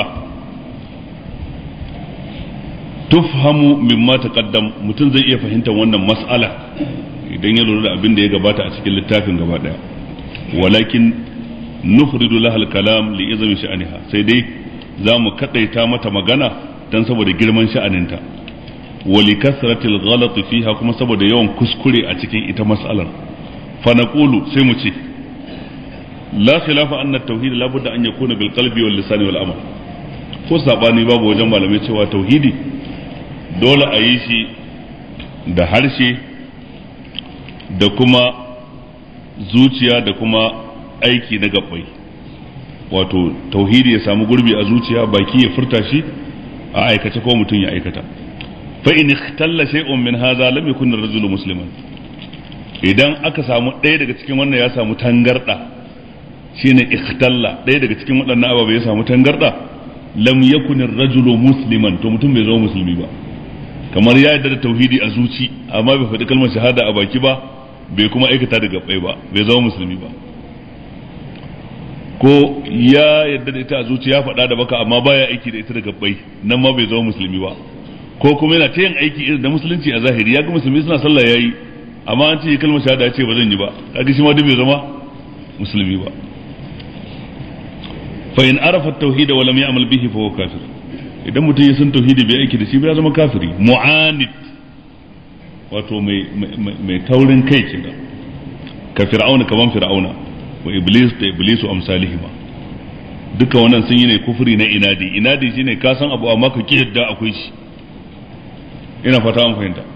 tufhamu mimma taqaddam mutum zai iya fahimtar wannan mas'ala idan ya lura da abin da ya gabata a cikin littafin gaba daya walakin nufridu lahal kalam li izami sha'aniha sai dai za mu kadaita mata magana dan saboda girman sha'aninta wa li kasratil ghalat fiha kuma saboda yawan kuskure a cikin ita mas'alar fa naqulu sai mu ce la khilafa anna at-tauhid la budda an yakuna bil qalbi wal lisan wal amal ko sabani babu wajen malamai cewa tauhidi dole a yi shi da harshe da kuma zuciya da kuma aiki na gabbai wato tauhidi ya samu gurbi a zuciya baki ya furta shi a aikace ko mutum ya aikata fa in ikhtalla shay'un min hadha lam yakun ar-rajulu musliman idan aka samu ɗaya daga cikin wannan ya samu tangarda shine ikhtalla ɗaya daga cikin waɗannan ababe ya samu tangarda lam yakun ar-rajulu musliman to mutum bai zama musulmi ba kamar ya yarda da tauhidi a zuci amma bai faɗi kalmar shahada a baki ba bai kuma aikata da gabbai ba bai zama musulmi ba ko ya yarda da ita a zuci ya faɗa da baka amma baya aiki da ita da gabbai nan ma bai zama musulmi ba ko kuma yana ta yin aiki irin da musulunci a zahiri ya ga musulmi suna sallah yayi amma an ce kalmar shahada ya ce ba zan yi ba kaga shi ma duk bai zama musulmi ba fa in arafa at-tauhid wa lam ya'mal bihi fa huwa kafir idan mutum ya san tauhidi bai aiki da shi ba ya zama kafiri mu'anid wato mai mai taurin kai kenan ka fir'auna kaman fir'auna wa iblis da iblisu amsalihima duka wannan sun yi ne kufuri na inadi inadi shine ka san abu amma ka ki yadda akwai shi ina fata an fahimta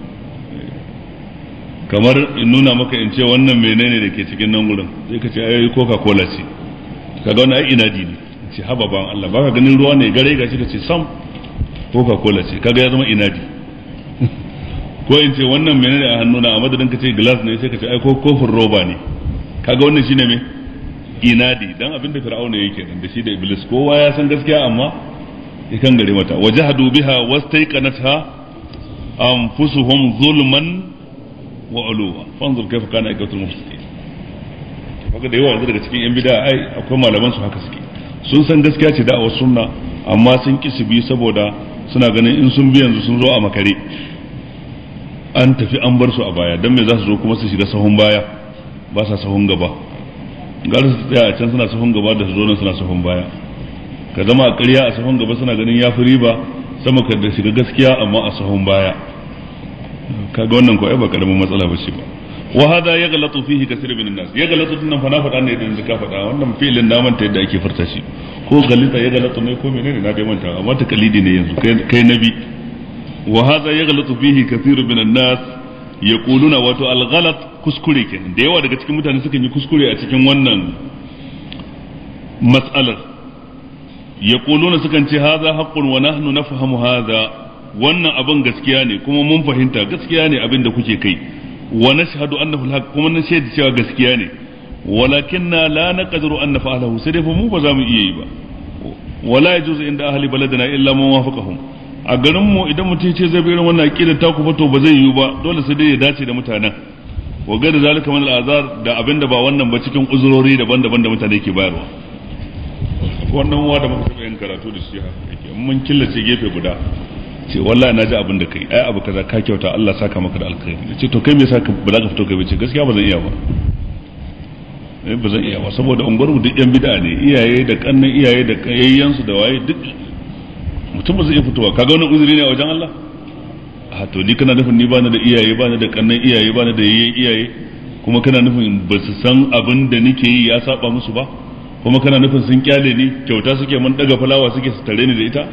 kamar in nuna maka in ce wannan menene da ke cikin nan gurin sai ka ce ai coca cola ce kaga wannan ai inadi ne ce haba ban Allah baka ganin ruwa ne gare gashi ka ce sam coca cola ce kaga ya zama inadi ko in ce wannan menene a hannuna a madadin ka ce glass ne sai ka ce ai ko kofin roba ne kaga wannan shine me inadi dan abin da fir'auna yake nan da shi da iblis kowa ya san gaskiya amma yakan gare mata wajahadu biha wastaiqanatha anfusuhum zulman wa uluwa fanzur kaifa kana ikatul mufsidin kaga da yawa yanzu daga cikin yan bid'a ai akwai malaman su haka suke sun san gaskiya ce da'awar sunna amma sun ki su bi saboda suna ganin in sun bi yanzu sun zo a makare an tafi an bar su a baya dan me za su zo kuma su shiga sahun baya ba sa sahun gaba gara su tsaya a can suna sahun gaba da su zo nan suna sahun baya ka zama a ƙarya a sahun gaba suna ganin ya fi riba sama ka da shiga gaskiya amma a sahun baya kaga wannan ko ai ba karamin matsala ba ce ba wa hada ya galatu fihi kasir min nas ya galatu din nan fa na faɗa ne idan zaka faɗa wannan fi'ilin na manta yadda ake furta shi ko galita ya galatu ne ko menene na dai manta amma ta kalidi ne yanzu kai nabi wa hadha yaghlatu fihi kathirun minan nas yaquluna wato al-ghalat kuskure kenan da yawa daga cikin mutane sukan yi kuskure a cikin wannan mas'alar yaquluna sukan ce hadha haqqun wa nahnu nafhamu hadha wannan abin gaskiya ne kuma mun fahimta gaskiya ne abin da kuke kai wa nashhadu annahu al kuma na shaida cewa gaskiya ne walakinna la naqdiru an naf'alahu sai dai fa mu ba za mu iya yi ba wala yajuzu inda ahli baladina illa man wafaqahum a garin mu idan mutum ce zai bi irin wannan aqida ta ku fato ba zai yiwu ba dole sai dai ya dace da mutanen wa ga da zalika min al'azar da abinda ba wannan ba cikin uzurori daban-daban da mutane ke bayarwa wannan wa da muka taɓa yin karatu da shi haka mun killace gefe guda ce wallahi na ji abin da kai ai abu kaza ka kyauta Allah saka maka da alkhairi ce to kai me yasa ba za ka fito kai ce gaskiya ba zan iya ba eh ba zan iya ba saboda unguwar mu duk yan bid'a ne iyaye da kannan iyaye da yayyan su da waye duk mutum ba zai iya fitowa kaga wannan uzuri ne a wajen Allah a to ni kana nufin ni ba ni da iyaye ba ni da kannan iyaye ba ni da yayyen iyaye kuma kana nufin ba su san abin da nake yi ya saba musu ba kuma kana nufin sun kyale ni kyauta suke mun daga fulawa suke su tare ni da ita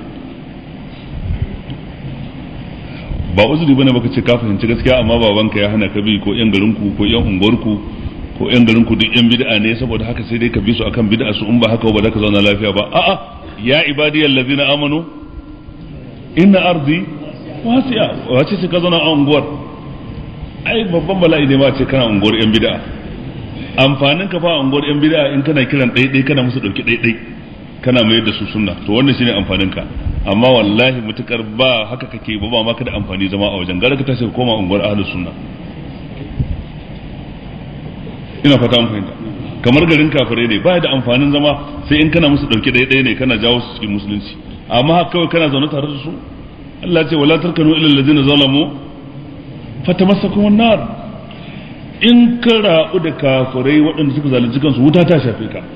ba uzuri bane baka ce ka fahimci gaskiya amma babanka ya hana ka bi ko yan garinku ko yan unguwarku ko yan garinku duk yan bid'a ne saboda haka sai dai ka bi su akan bid'a su in ba haka ba za ka zauna lafiya ba a'a ya ibadiyal ladina amanu inna ardi wasi'a wace ce ka zauna a unguwar ai babban bala'i ne ma ce kana unguwar yan bid'a amfanin ka fa a unguwar yan bid'a in kana kiran ɗaiɗai kana musu ɗauki ɗaiɗai kana mayar da su sunna to wannan shine amfanin ka amma wallahi mutukar ba haka kake ba ba ma ka da amfani zama a wajen gara ka tashi ka koma unguwar ahlus sunna ina fata mun fahimta kamar garin kafirai ne ba da amfanin zama sai in kana musu dauke ɗaya ɗaya ne kana jawo su cikin musulunci amma haka kawai kana zaune tare da su Allah ya ce wala tarkanu ila allazina zalamu fatamassakum an-nar in ka ra'u da kafirai waɗanda suka zalunci kansu wuta ta shafe ka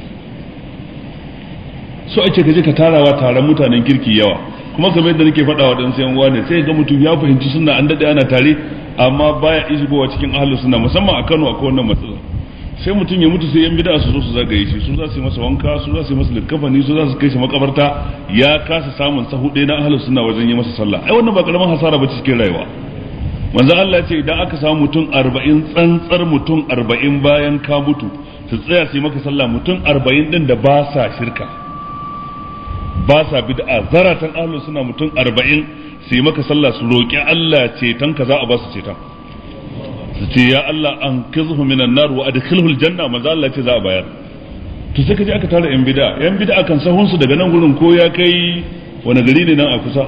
so ake kaje ka tarawa taron mutanen kirki yawa kuma kamar yadda nake faɗa wa ɗansu uwa ne sai ga mutum ya fahimci suna an daɗe ana tare amma baya ishigowa cikin ahlus sunna musamman a Kano akwai wannan matsala sai mutum ya mutu sai yan bid'a su zo su zagaye shi su za su yi masa wanka su za su yi masa likafani su za su kai shi makabarta ya kasa samun sahu ɗaya na ahlus sunna wajen yi masa sallah ai wannan ba karaman hasara ba cikin rayuwa manzo Allah ya ce idan aka samu mutum 40 tsantsar mutum 40 bayan ka mutu su tsaya su yi maka sallah mutum 40 din da ba sa shirka ba sa bid'a zaratan ahlus suna mutum arba'in su yi maka sallah su roƙi Allah ceton ka za a ba su ceton su ce ya Allah an kizhu minan nar wa adkhilhu aljanna manzo Allah ce za a bayar to sai kaje aka tara yan bid'a yan bid'a kan sahun su daga nan gurin ko ya kai wani gari ne nan a kusa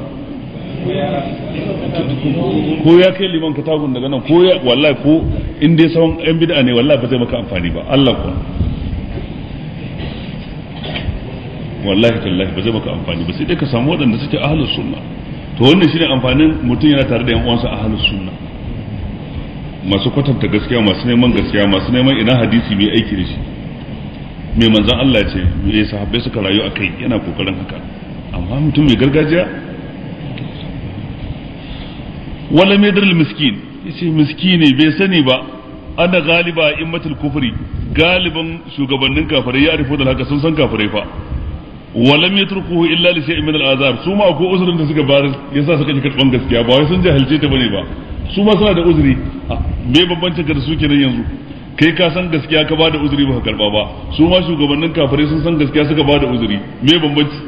ko ya kai liman katagun daga nan ko ya wallahi ko in dai sahun yan bid'a ne wallahi ba zai maka amfani ba Allah kuwa wallahi tallahi ba zai maka amfani ba sai dai ka samu waɗanda suke ahlus sunna to wannan shine amfanin mutum yana tare da yan uwansa ahlus sunna masu kwatanta gaskiya masu neman gaskiya masu neman ina hadisi mai aiki da shi mai manzon Allah ce me sahabbai suka rayu a kai yana kokarin haka amma mutum mai gargajiya wala mai dalil miskin yace miskini bai sani ba ana galiba immatul kufri galiban shugabannin kafirai ya arifo da haka sun san kafirai fa walam yatrukuhu illa li shay'in min al'azar su ma ko uzurin da suka bar yasa suka ji karban gaskiya ba wai sun jahilce ta bane ba su ma suna da uzuri me bambancin ka da su kenan yanzu kai ka san gaskiya ka bada uzuri ba ka karba ba su ma shugabannin kafirai sun san gaskiya suka bada uzuri me bambanci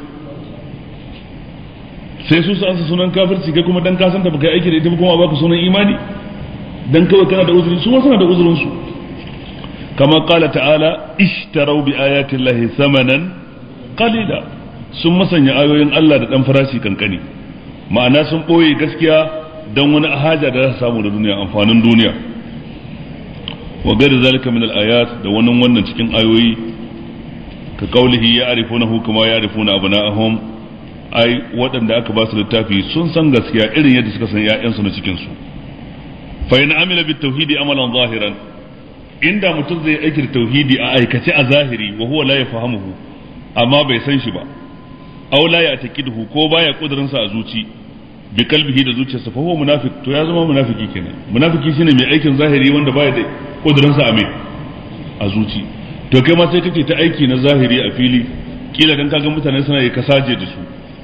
sai su san sunan kafirci kai kuma dan ka san ta baka aiki da ita kuma baka sunan imani dan kawai kana da uzuri su ma suna da uzurin su kama qala ta'ala ishtarau bi ayati llahi thamanan qalila sun masanya ayoyin Allah da dan farashi kankani ma'ana sun boye gaskiya dan wani haja da za su samu da duniya amfanin duniya wa gari zalika min al-ayat da wannan wannan cikin ayoyi ka kaulihi ya arifunahu kama ya arifuna abna'ahum ai waɗanda aka ba su littafi sun san gaskiya irin yadda suka san ƴaƴansu na cikin su fa in amila bit tauhidi amalan zahiran inda mutum zai aiki da tauhidi a aikace a zahiri wa huwa la yafahamuhu amma bai san shi ba aw la ya'taqiduhu ko baya kudurin sa a zuci bi kalbihi da zuciyarsa fa huwa munafiq to ya zama munafiki kenan munafiki shine mai aikin zahiri wanda baya da kudurin sa a mai a zuci to kai ma sai kake ta aiki na zahiri a fili kila dan kaga mutane suna yi kasaje da su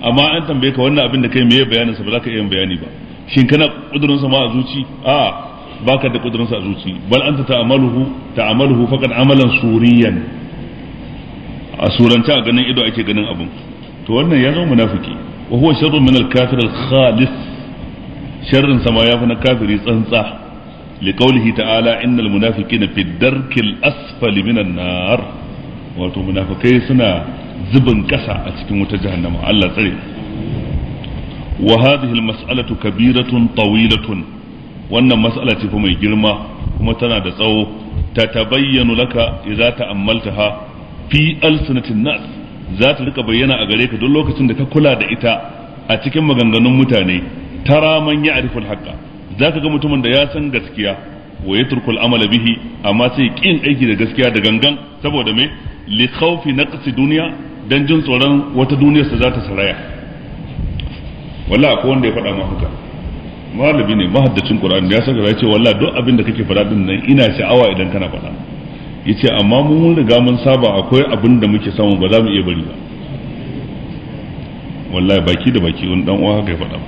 amma an tambaye ka wannan abin da kai meye bayanin sa ba za ka iya bayani ba shin kana kudurin sa ma a zuci a baka da kudurin sa a zuci bal anta ta'amaluhu ta'amaluhu faqad amalan suriyan a surance a ganin ido ake ganin abin to wannan ya zama munafiki wa huwa sharrun min al-kafir al-khalis sharrin sama ya fi na kafiri tsantsa liqaulihi ta'ala innal munafiqina fi darkil asfali minan nar wato munafikai suna zubin kasa a cikin wutar jahannama Allah tsare wa hadhihi al-mas'alatu kabiratun tawilatun wannan mas'ala ce fa mai girma kuma tana da tsawo ta tabayyanu laka idza ta'ammaltaha fi alsinatin nas za ta rika bayyana a gare ka duk lokacin da ka kula da ita a cikin maganganun mutane tara man ya ariful haqqa zaka ga mutumin da ya san gaskiya wa yatruku al bihi amma sai kin aiki da gaskiya da gangan saboda me li khawfi naqsi dunya dan jin tsoron wata duniyar sa za ta saraya wallahi akwai wanda ya faɗa ma haka malami ne mahaddacin qur'ani ya saka ya ce wallahi duk abin da kake faɗa din nan ina sha'awa idan kana faɗa yace amma mun riga mun saba akwai abin da muke samu ba za mu iya bari ba wallahi baki da baki wani dan uwa haka ya faɗa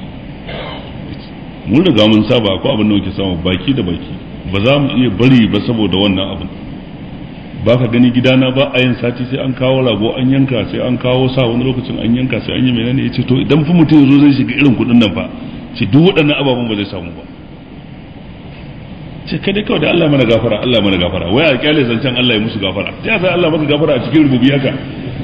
mun riga mun saba akwai abin da muke samu baki da baki ba za mu iya bari ba saboda wannan abin ba ka gani gidana ba a yin sati sai an kawo rago an yanka sai an kawo sa wani lokacin an yanka sai an yi menene yace to idan fa mutum yazo zai shiga irin kuɗin nan fa ce duk waɗannan ababen ba zai samu ba ce kai dai kawai da Allah mana gafara Allah mana gafara wai a kyale zancen Allah ya musu gafara ta sai Allah maka gafara a cikin rububi haka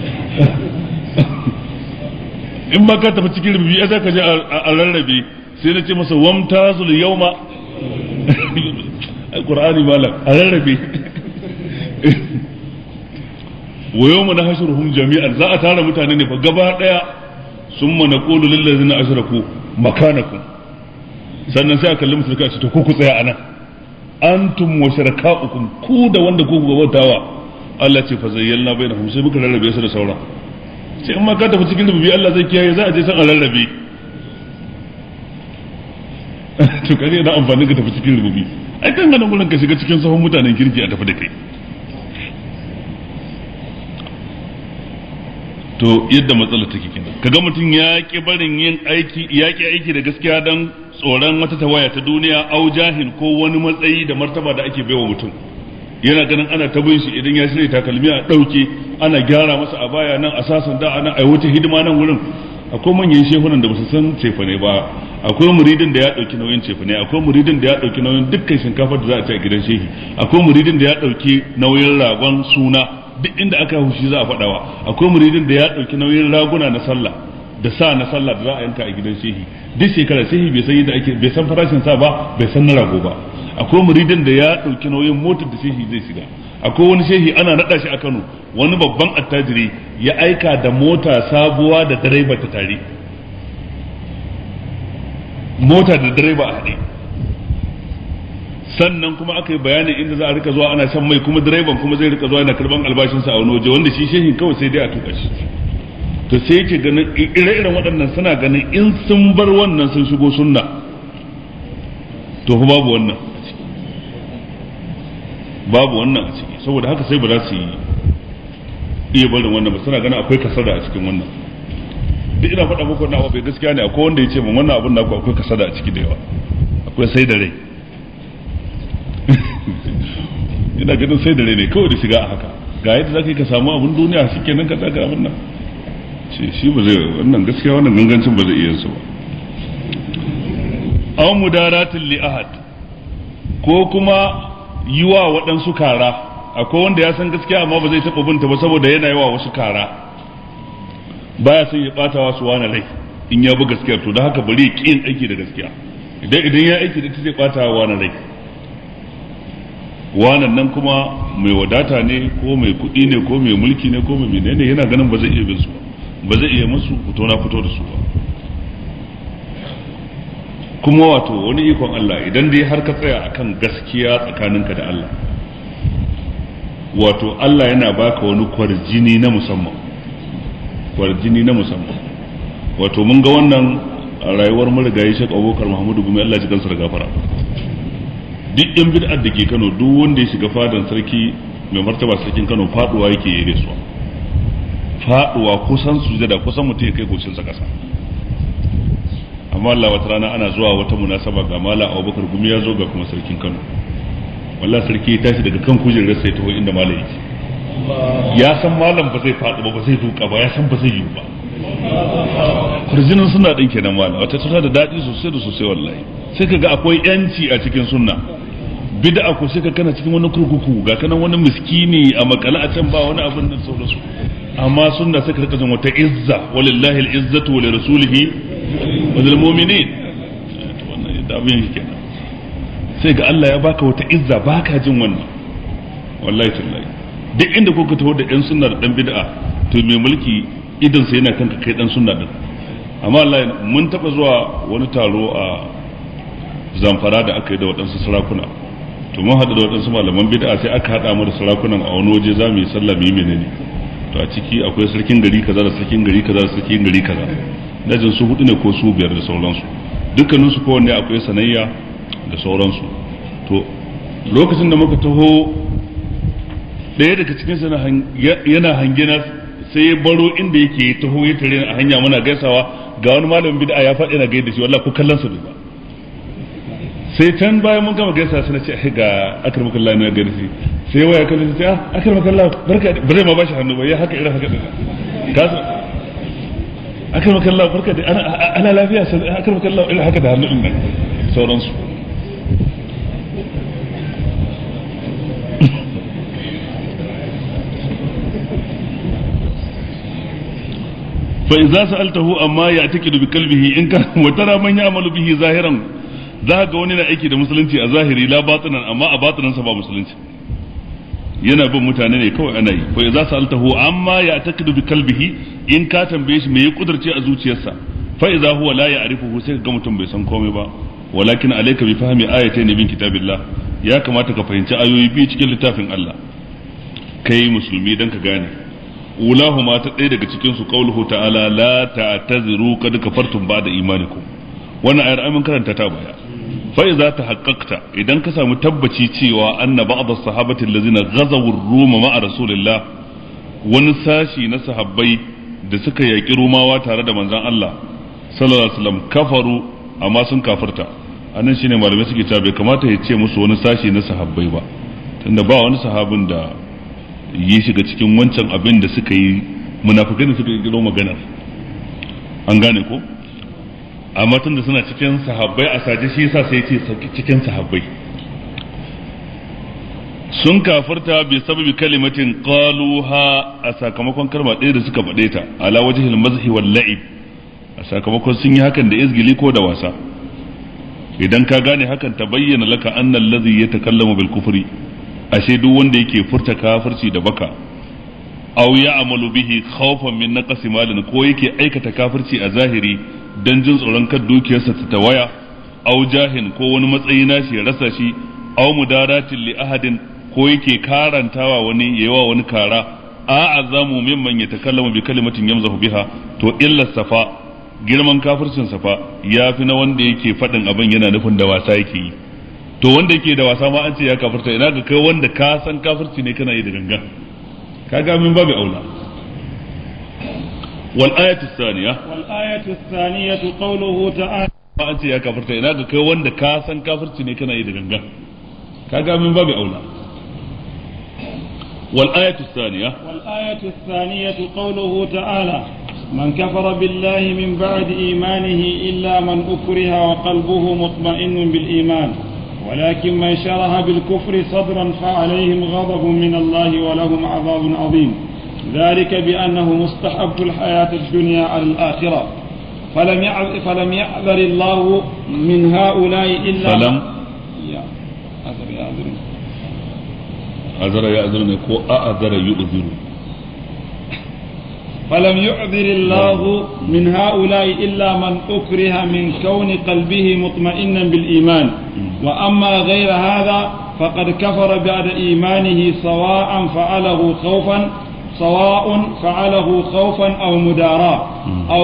in ba ka tafi cikin rububi za ka je a rarrabe sai na ce masa wamtazul yawma alqur'ani malam a rarrabe wa yawma nahshuruhum jami'an za a tara mutane ne fa gaba daya summa naqulu lil ladzina ashraku makanakum sannan sai a kalli musu ce to ku ku tsaya anan antum wa sharakaukum ku da wanda ku gabautawa Allah ce fa zayyalna bainahum sai muka rarrabe su da sauran sai in ma ka tafi cikin rububi Allah zai kiyaye za a je san a rarrabe to kage da amfani ka tafi cikin rububi ai kan ganin gurin ka shiga cikin sahun mutanen kirki a tafi da kai to yadda matsala take kenan kaga mutum ya ki barin yin aiki ya ki aiki da gaskiya dan tsoron wata tawaya ta duniya au jahin ko wani matsayi da martaba da ake baiwa mutum yana ganin ana ta bin shi idan ya shirya takalmi a ɗauke ana gyara masa a baya nan a sasan da ana ai wata hidima nan wurin akwai manyan shehunan da ba su san cefane ba akwai muridin da ya ɗauki nauyin cefane akwai muridin da ya ɗauki nauyin dukkan shinkafar da za a ci a gidan shehi akwai muridin da ya ɗauki nauyin ragon suna duk inda aka hushi za a faɗawa akwai muridin da ya ɗauki nauyin raguna na sallah da sa na sallah da za a yanka a gidan shehi duk shekara shehi bai san yadda ake bai san farashin sa ba bai san na rago ba akwai muridin da ya ɗauki nauyin motar da shehi zai shiga akwai wani shehi ana naɗa shi a Kano wani babban attajiri ya aika da mota sabuwa da direba ta tare mota da direba a haɗe sannan kuma aka yi bayanin inda za a rika zuwa ana shan mai kuma direban kuma zai rika zuwa yana karban albashinsa a wani waje wanda shi shehin kawai sai dai a tuka shi to sai yake ganin ire-iren waɗannan suna ganin in sun bar wannan sun shigo sunna to fa babu wannan a ciki babu wannan a ciki saboda haka sai ba za su yi iya barin wannan ba suna ganin akwai kasada a cikin wannan duk ina faɗa muku wannan abu bai gaskiya ne akwai wanda ya ce min wannan abun naku akwai kasada a ciki da yawa akwai sai da rai ina ganin sai da rai ne kawai da shiga a haka ga yadda za ka yi ka samu abin duniya shi kenan ka tsaka abin nan ce shi ba zai wannan gaskiya wannan gangancin ba zai iya su ba aw mudaratin li ahad ko kuma yi wa waɗansu kara akwai wanda ya san gaskiya amma ba zai taɓa binta ba saboda yana yi wa wasu kara baya son ya ɓata wasu wani rai in ya bi gaskiya to da haka bari ya ƙin aiki da gaskiya idan idan ya aiki da ita zai ɓata wa wani rai wanan nan kuma mai wadata ne ko mai kuɗi ne ko mai mulki ne ko mai menene yana ganin ba zai iya bin su ba zai iya musu fito na fito da su ba kuma wato wani ikon Allah idan dai har ka tsaya akan gaskiya tsakaninka da Allah wato Allah yana baka wani kwarjini na musamman kwarjini na musamman wato mun ga wannan a rayuwar marigayi Sheikh Abubakar Muhammadu Gumi Allah ji kansa da gafara duk yan bid'ar da ke Kano duk wanda ya shiga fadan sarki mai martaba sarkin Kano faduwa yake yi gaisuwa faduwa kusan sujada kusan mutum ya kai goshinsa kasa amma Allah wata rana ana zuwa wata munasaba ga mala Abubakar gumi ya zo ga kuma sarkin Kano wallahi sarki ya tashi daga kan kujerar sai taho inda malam yake ya san malam ba zai faɗi ba ba zai duka ba ya san ba zai yi ba kurjinin suna ɗin kenan malam wata tana da daɗi sosai da sosai wallahi sai ka ga akwai yanci a cikin sunna bid'a ko sai ka kana cikin wani kurkuku ga kana wani miskini a makale a can ba wani abin nan sauransu amma sunna sai ka rika jin wata izza walillahi al-izzatu wa lirasulihi wa lil mu'minin wannan yadda abin yake kenan sai ga Allah ya baka wata izza baka jin wannan wallahi tallahi duk inda kuka taho da yan sunna da dan bid'a to mai mulki idan sai yana kanka kai dan sunna din amma Allah mun taba zuwa wani taro a zamfara da aka yi da waɗansu sarakuna to mun haɗu da waɗansu malaman bid'a sai aka haɗa mu da sarakunan a wani waje za mu yi sallah mu yi menene to a ciki akwai sarkin gari kaza da sarkin gari kaza da sarkin gari kaza dajin su hudu ne ko su biyar da sauransu dukkanin su kowanne akwai sanayya da sauransu to lokacin da muka taho ɗaya daga cikin su yana hangina sai ya baro inda yake taho ya tare a hanya muna gaisawa ga wani malamin bid'a ya faɗi na gaida shi wallahi ko kallon sa ba sai can bayan mun gama gaisa sai na ce ga akar makalla na gari shi sai waya kallon sai ah akar makalla barka ba zai ma bashi hannu ba ya haka irin haka din ka san akar makalla barka da ana ana lafiya sai akar makalla irin haka da hannu din nan sauransu fa idza sa'altahu amma ya'taqidu bi qalbihi in ka wa tara man ya'malu bihi zahiran za ga wani na aiki da musulunci a zahiri la batinan amma a batinan sa ba musulunci yana bin mutane ne kawai ana yi fa idza sa'altahu amma ya'taqidu bi qalbihi in ka tambaye shi me ya kudurce a zuciyarsa fa idza huwa la ya'rifuhu sai ga mutum bai san komai ba walakin alayka bi fahmi ayatayn min kitabillah ya kamata ka fahimci ayoyi biyu cikin littafin Allah kai musulmi dan ka gane ulahuma ta ɗaya daga cikin su qauluhu ta'ala la ta'taziru qad kafartum ba'da imanikum wannan ayar amin karanta ta baya fa idza tahaqqaqta idan ka samu tabbaci cewa anna ba'd as-sahabati allazina ghazaw ar-ruma ma'a rasulillah wani sashi na sahabbai da suka yaki rumawa tare da manzon Allah sallallahu alaihi wasallam kafaru amma sun kafirta anan shine malamai suke cewa bai kamata ya ce musu wani sashi na sahabbai ba tunda ba wani sahabin da yi shiga cikin wancan abin da suka yi munafikai da suka yi maganar an gane ko amma tun da suna cikin sahabbai a saje shi yasa sai ce cikin sahabbai sun kafarta bi sababi kalimatin qaluha a sakamakon kalma ɗaya da suka faɗe ta ala wajhil mazhi wal la'ib a sakamakon sun yi hakan da izgili ko da wasa idan ka gane hakan ta bayyana laka annal ladhi yatakallamu bil kufri ashe duk wanda yake furta kafirci da baka aw ya'malu bihi khawfan min naqsi malin ko yake aikata kafirci a zahiri dan jin tsoron kan dukiyarsa ta tawaya aw jahin ko wani matsayi nashi ya rasa shi aw mudaratin li ahadin ko yake karantawa wani yawa wani kara a azamu mimman yatakallamu bi kalimatin yamzahu biha to illa safa girman kafircin safa yafi na wanda yake faɗin abin yana nufin da wasa yake yi to wanda yake da wasa ma an ce ya kafirta ina ga kai wanda ka san kafirci ne kana yi da gangan kaga min babu aula wal ayatu thaniya wal ayatu thaniyatu qawluhu ta'ala ma an ce ya kafirta ina ga kai wanda ka san kafirci ne kana yi da gangan kaga min babu aula wal ayatu thaniya wal ayatu thaniyatu qawluhu ta'ala من كفر بالله من بعد إيمانه إلا من أكره وقلبه مطمئن بالإيمان ولكن من شرح بالكفر صدرا فعليهم غضب من الله ولهم عذاب عظيم ذلك بأنه مستحب الحياة الدنيا على الآخرة فلم يعذر, فلم يعذر الله من هؤلاء إلا فلم يا أعذر يعذر أذر يأذر كو أأذر يؤذر فلم يعذر الله من هؤلاء إلا من أكره من كون قلبه مطمئنا بالإيمان وأما غير هذا فقد كفر بعد إيمانه سواء فعله خوفا سواء فعله خوفا أو مداراة أو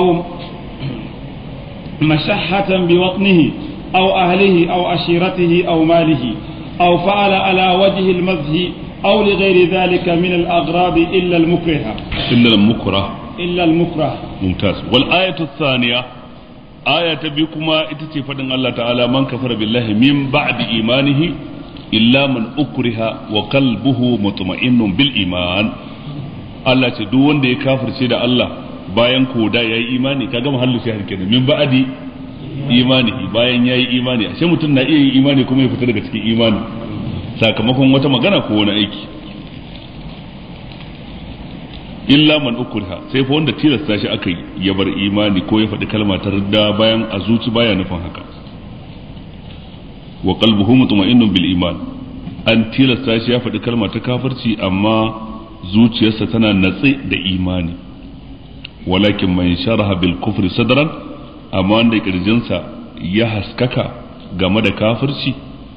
مشحة بوطنه أو أهله أو عشيرته أو ماله أو فعل على وجه المزه أو لغير ذلك من الأغراض إلا المكره إلا المكره إلا المكره ممتاز والآية الثانية آية بكما إتتي فدن الله تعالى من كفر بالله من بعد إيمانه إلا من أكره وقلبه مطمئن بالإيمان Allah ce duk wanda ya kafirce da Allah bayan koda ya yi imani kaga mahallu shahar kenan min ba'di imanihi bayan ya yi imani ashe mutum na iya yin imani kuma ya fita daga cikin imani sakamakon wata magana ko wani aiki illa man ukriha sai fa wanda tilasta shi aka yi ya bar imani ko ya faɗi kalma ta ridda bayan a zuci baya nufin haka wa qalbuhu mutma'innun bil iman an tilasta shi ya faɗi kalma ta kafirci amma zuciyarsa tana natse da imani walakin man sharaha bil kufri sadran amma wanda kirjinsa ya haskaka game da kafirci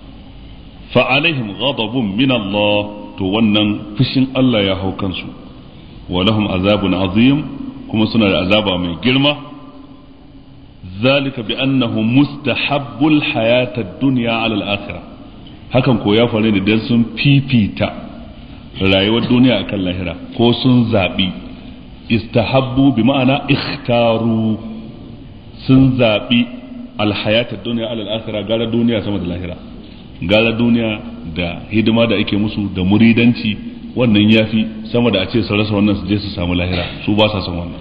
fa alaihim ghadabun min Allah to wannan fushin Allah ya hau kansu wa lahum azabun azim kuma suna da azaba mai girma zalika bi annahu mustahabbul hayata ad-dunya ala al-akhirah hakan ko ya faru ne dan sun fifita rayuwar duniya akan lahira ko sun zabi istahabbu bi ma'ana ikhtaru sun zabi al-hayata ad-dunya ala al-akhirah gara duniya sama da lahira gara duniya da hidima da ake musu da muridanci wannan yafi sama da a ce su rasa wannan su je su samu lahira su ba sa son wannan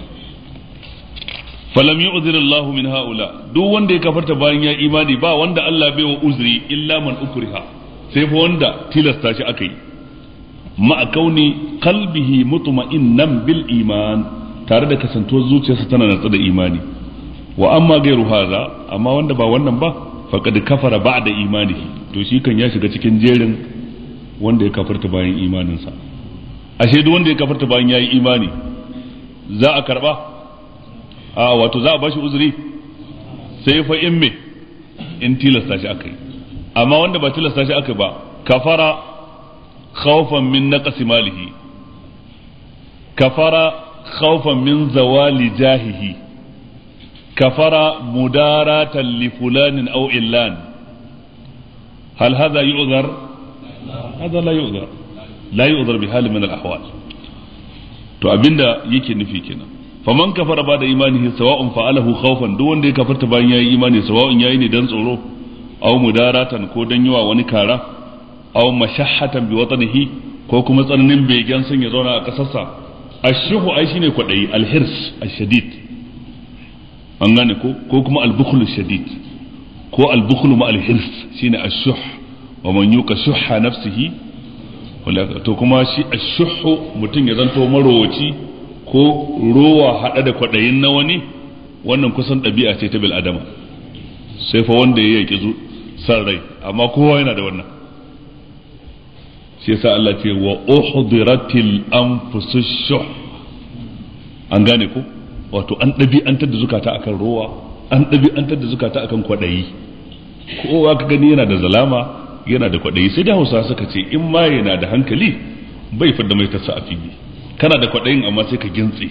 falam yu'zir Allah min haula duk wanda ya kafarta bayan ya imani ba wanda Allah bai wa uzri illa man ukriha sai fa wanda tilasta shi aka yi ma kauni qalbihi mutma'innan bil iman tare da kasantuwar zuciyarsa tana natsa da imani wa amma gairu haza amma wanda ba wannan ba faqad kafara ba'da imanihi to shi kan ya shiga cikin jerin wanda ya kafarta bayan imaninsa ashe duk wanda ya kafarta bayan yayi imani za a karba a wato za a bashi uzuri sai fa in me in tilasta shi akai amma wanda ba tilasta shi akai ba kafara khawfan min naqsi malihi kafara khawfan min zawali jahihi kafara mudaratan li fulanin aw illan هل هذا يؤذر؟ هذا لا يؤذر لا يؤذر بحال من الأحوال to abinda yake nufi kenan faman kafara ba da imanihi sawa'un fa'alahu khawfan duk wanda ya kafarta bayan yayi imani sawa'un yayi ne dan tsoro aw mudaratan ko dan yawa wani kara aw mashahhatan bi watanihi ko kuma tsananin begen sun ya zauna a kasarsa ashuhu ai shine kwadayi alhirs ashadid an gane ko ko kuma albukhlu shadid ko albukhlu ma alhirs shine ashuh wa man yuka shuhha nafsihi to kuma shi ashuhu mutum ya zanto marowaci ko rowa hada da kwadayin na wani wannan kusan ɗabi'a ce ta bil adama sai fa wanda ya yaki zu san rai amma kowa yana da wannan shi yasa Allah ce wa uhdiratil anfusush shuh an gane ko wato an ɗabi'antar da zukata akan rowa an ɗabi'antar da zukata akan kwaɗayi kowa ka gani yana da zalama yana da kwaɗayi sai da hausa suka ce in ma yana da hankali bai fadda mai tasa a fili kana da kwaɗayin amma sai ka gintse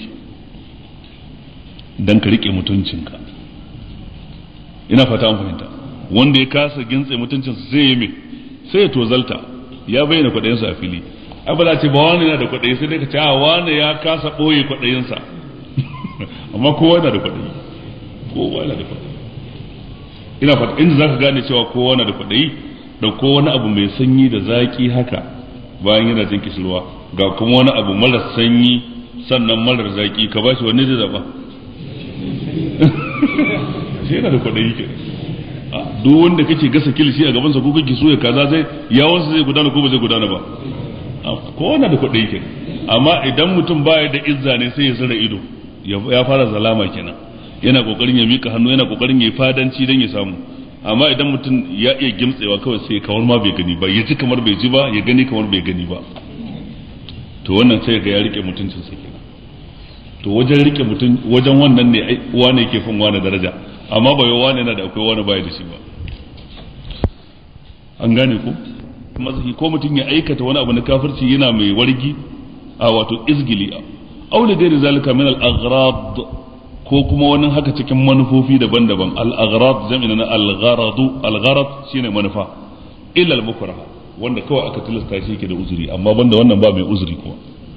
dan ka riƙe mutuncinka ina fata an fahimta wanda ya kasa gintse mutuncinsa sai ya me sai ya tozalta ya bayyana kwaɗayinsa a fili ai ba za ce ba wani yana da kwaɗayi sai dai ka ce a wani ya kasa ɓoye kwaɗayinsa amma kowa yana da kwaɗayi kowa yana da kwaɗayi ina fata inda zaka gane cewa kowa na da kwaɗayi da ko wani abu mai sanyi da zaki haka bayan yana jin kishirwa ga kuma wani abu mara sanyi sannan marar zaki ka bashi wani zai zaba shi yana da kwaɗayi ke duk wanda kake gasa kilishi a gabansa ko kake so ya kaza zai yawansa zai gudana ko ba zai gudana ba kowa na da kwaɗayi ke amma idan mutum baya da izza ne sai ya zira ido ya fara zalama kenan yana kokarin ya mika hannu yana kokarin ya yi fadanci don ya samu amma idan mutum ya iya gimtsewa kawai sai kamar ma bai gani ba ya ji kamar bai ji ba ya gani kamar bai gani ba to wannan sai ga ya rike mutuncin sa kenan to wajen rike mutum wajen wannan ne wane yake fin wane daraja amma ba yau wane yana da akwai wane baya da shi ba an gane ko mazahi ko mutum ya aikata wani abu na kafirci yana mai wargi a wato izgili aw da gairi zalika min al-aghrad ko kuma wani haka cikin manufofi daban-daban al-aghrad jami'in na al-gharadu al-gharad shine manufa illa al-mukraha wanda kawai aka tilasta shi yake da uzuri amma banda wannan ba mai uzuri kuma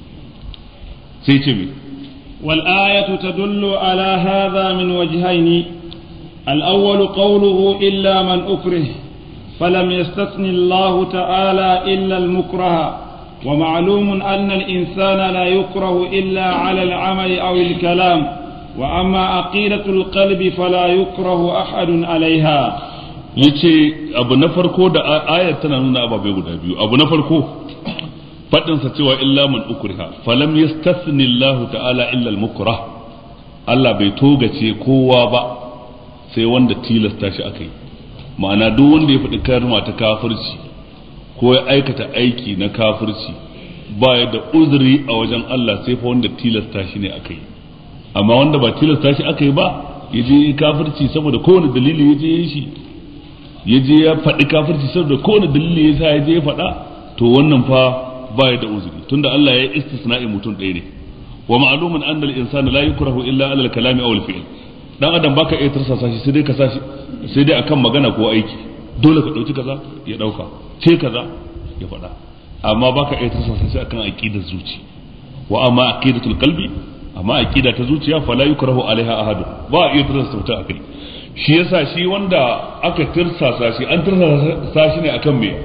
sai ce me والآية تدل على هذا من وجهين الأول قوله إلا من أكره فلم يستثن الله تعالى إلا المكره ومعلوم أن الإنسان لا يكره إلا على العمل أو الكلام وأما عقيدة القلب فلا يكره أحد عليها yace abu na farko da ayar tana nuna ababai guda biyu abu na farko faɗinsa cewa illa man ukriha falam yastathni Allah ta'ala illa al-mukrah Allah bai togace kowa ba sai wanda tilasta shi aka yi ma'ana duk wanda ya faɗi kalma ta kafirci ko ya aikata aiki na kafirci ba ya da uzuri a wajen Allah sai fa wanda tilasta shi ne aka yi amma wanda ba tilasta shi aka yi ba ya je kafirci saboda kowane dalili ya je ya shi ya je ya faɗi kafirci saboda kowane dalili ya sa ya je ya faɗa to wannan fa ba ya da uzuri tunda Allah ya istisna'i mutum ɗaya ne wa ma'lumun anna al-insana la yukrahu illa ala al-kalami aw al-fi'l dan adam baka iya tarsasa shi sai dai ka sashi sai dai akan magana ko aiki dole ka dauki kaza ya dauka ce kaza ya faɗa amma baka iya tarsasa shi akan aqidar zuci wa amma aqidatul qalbi amma aqida ta zuciya fala yukrahu alaiha ahadu ba a iya tarsasa mutum akai shi yasa shi wanda aka tirsasa shi an tirsasa shi ne akan me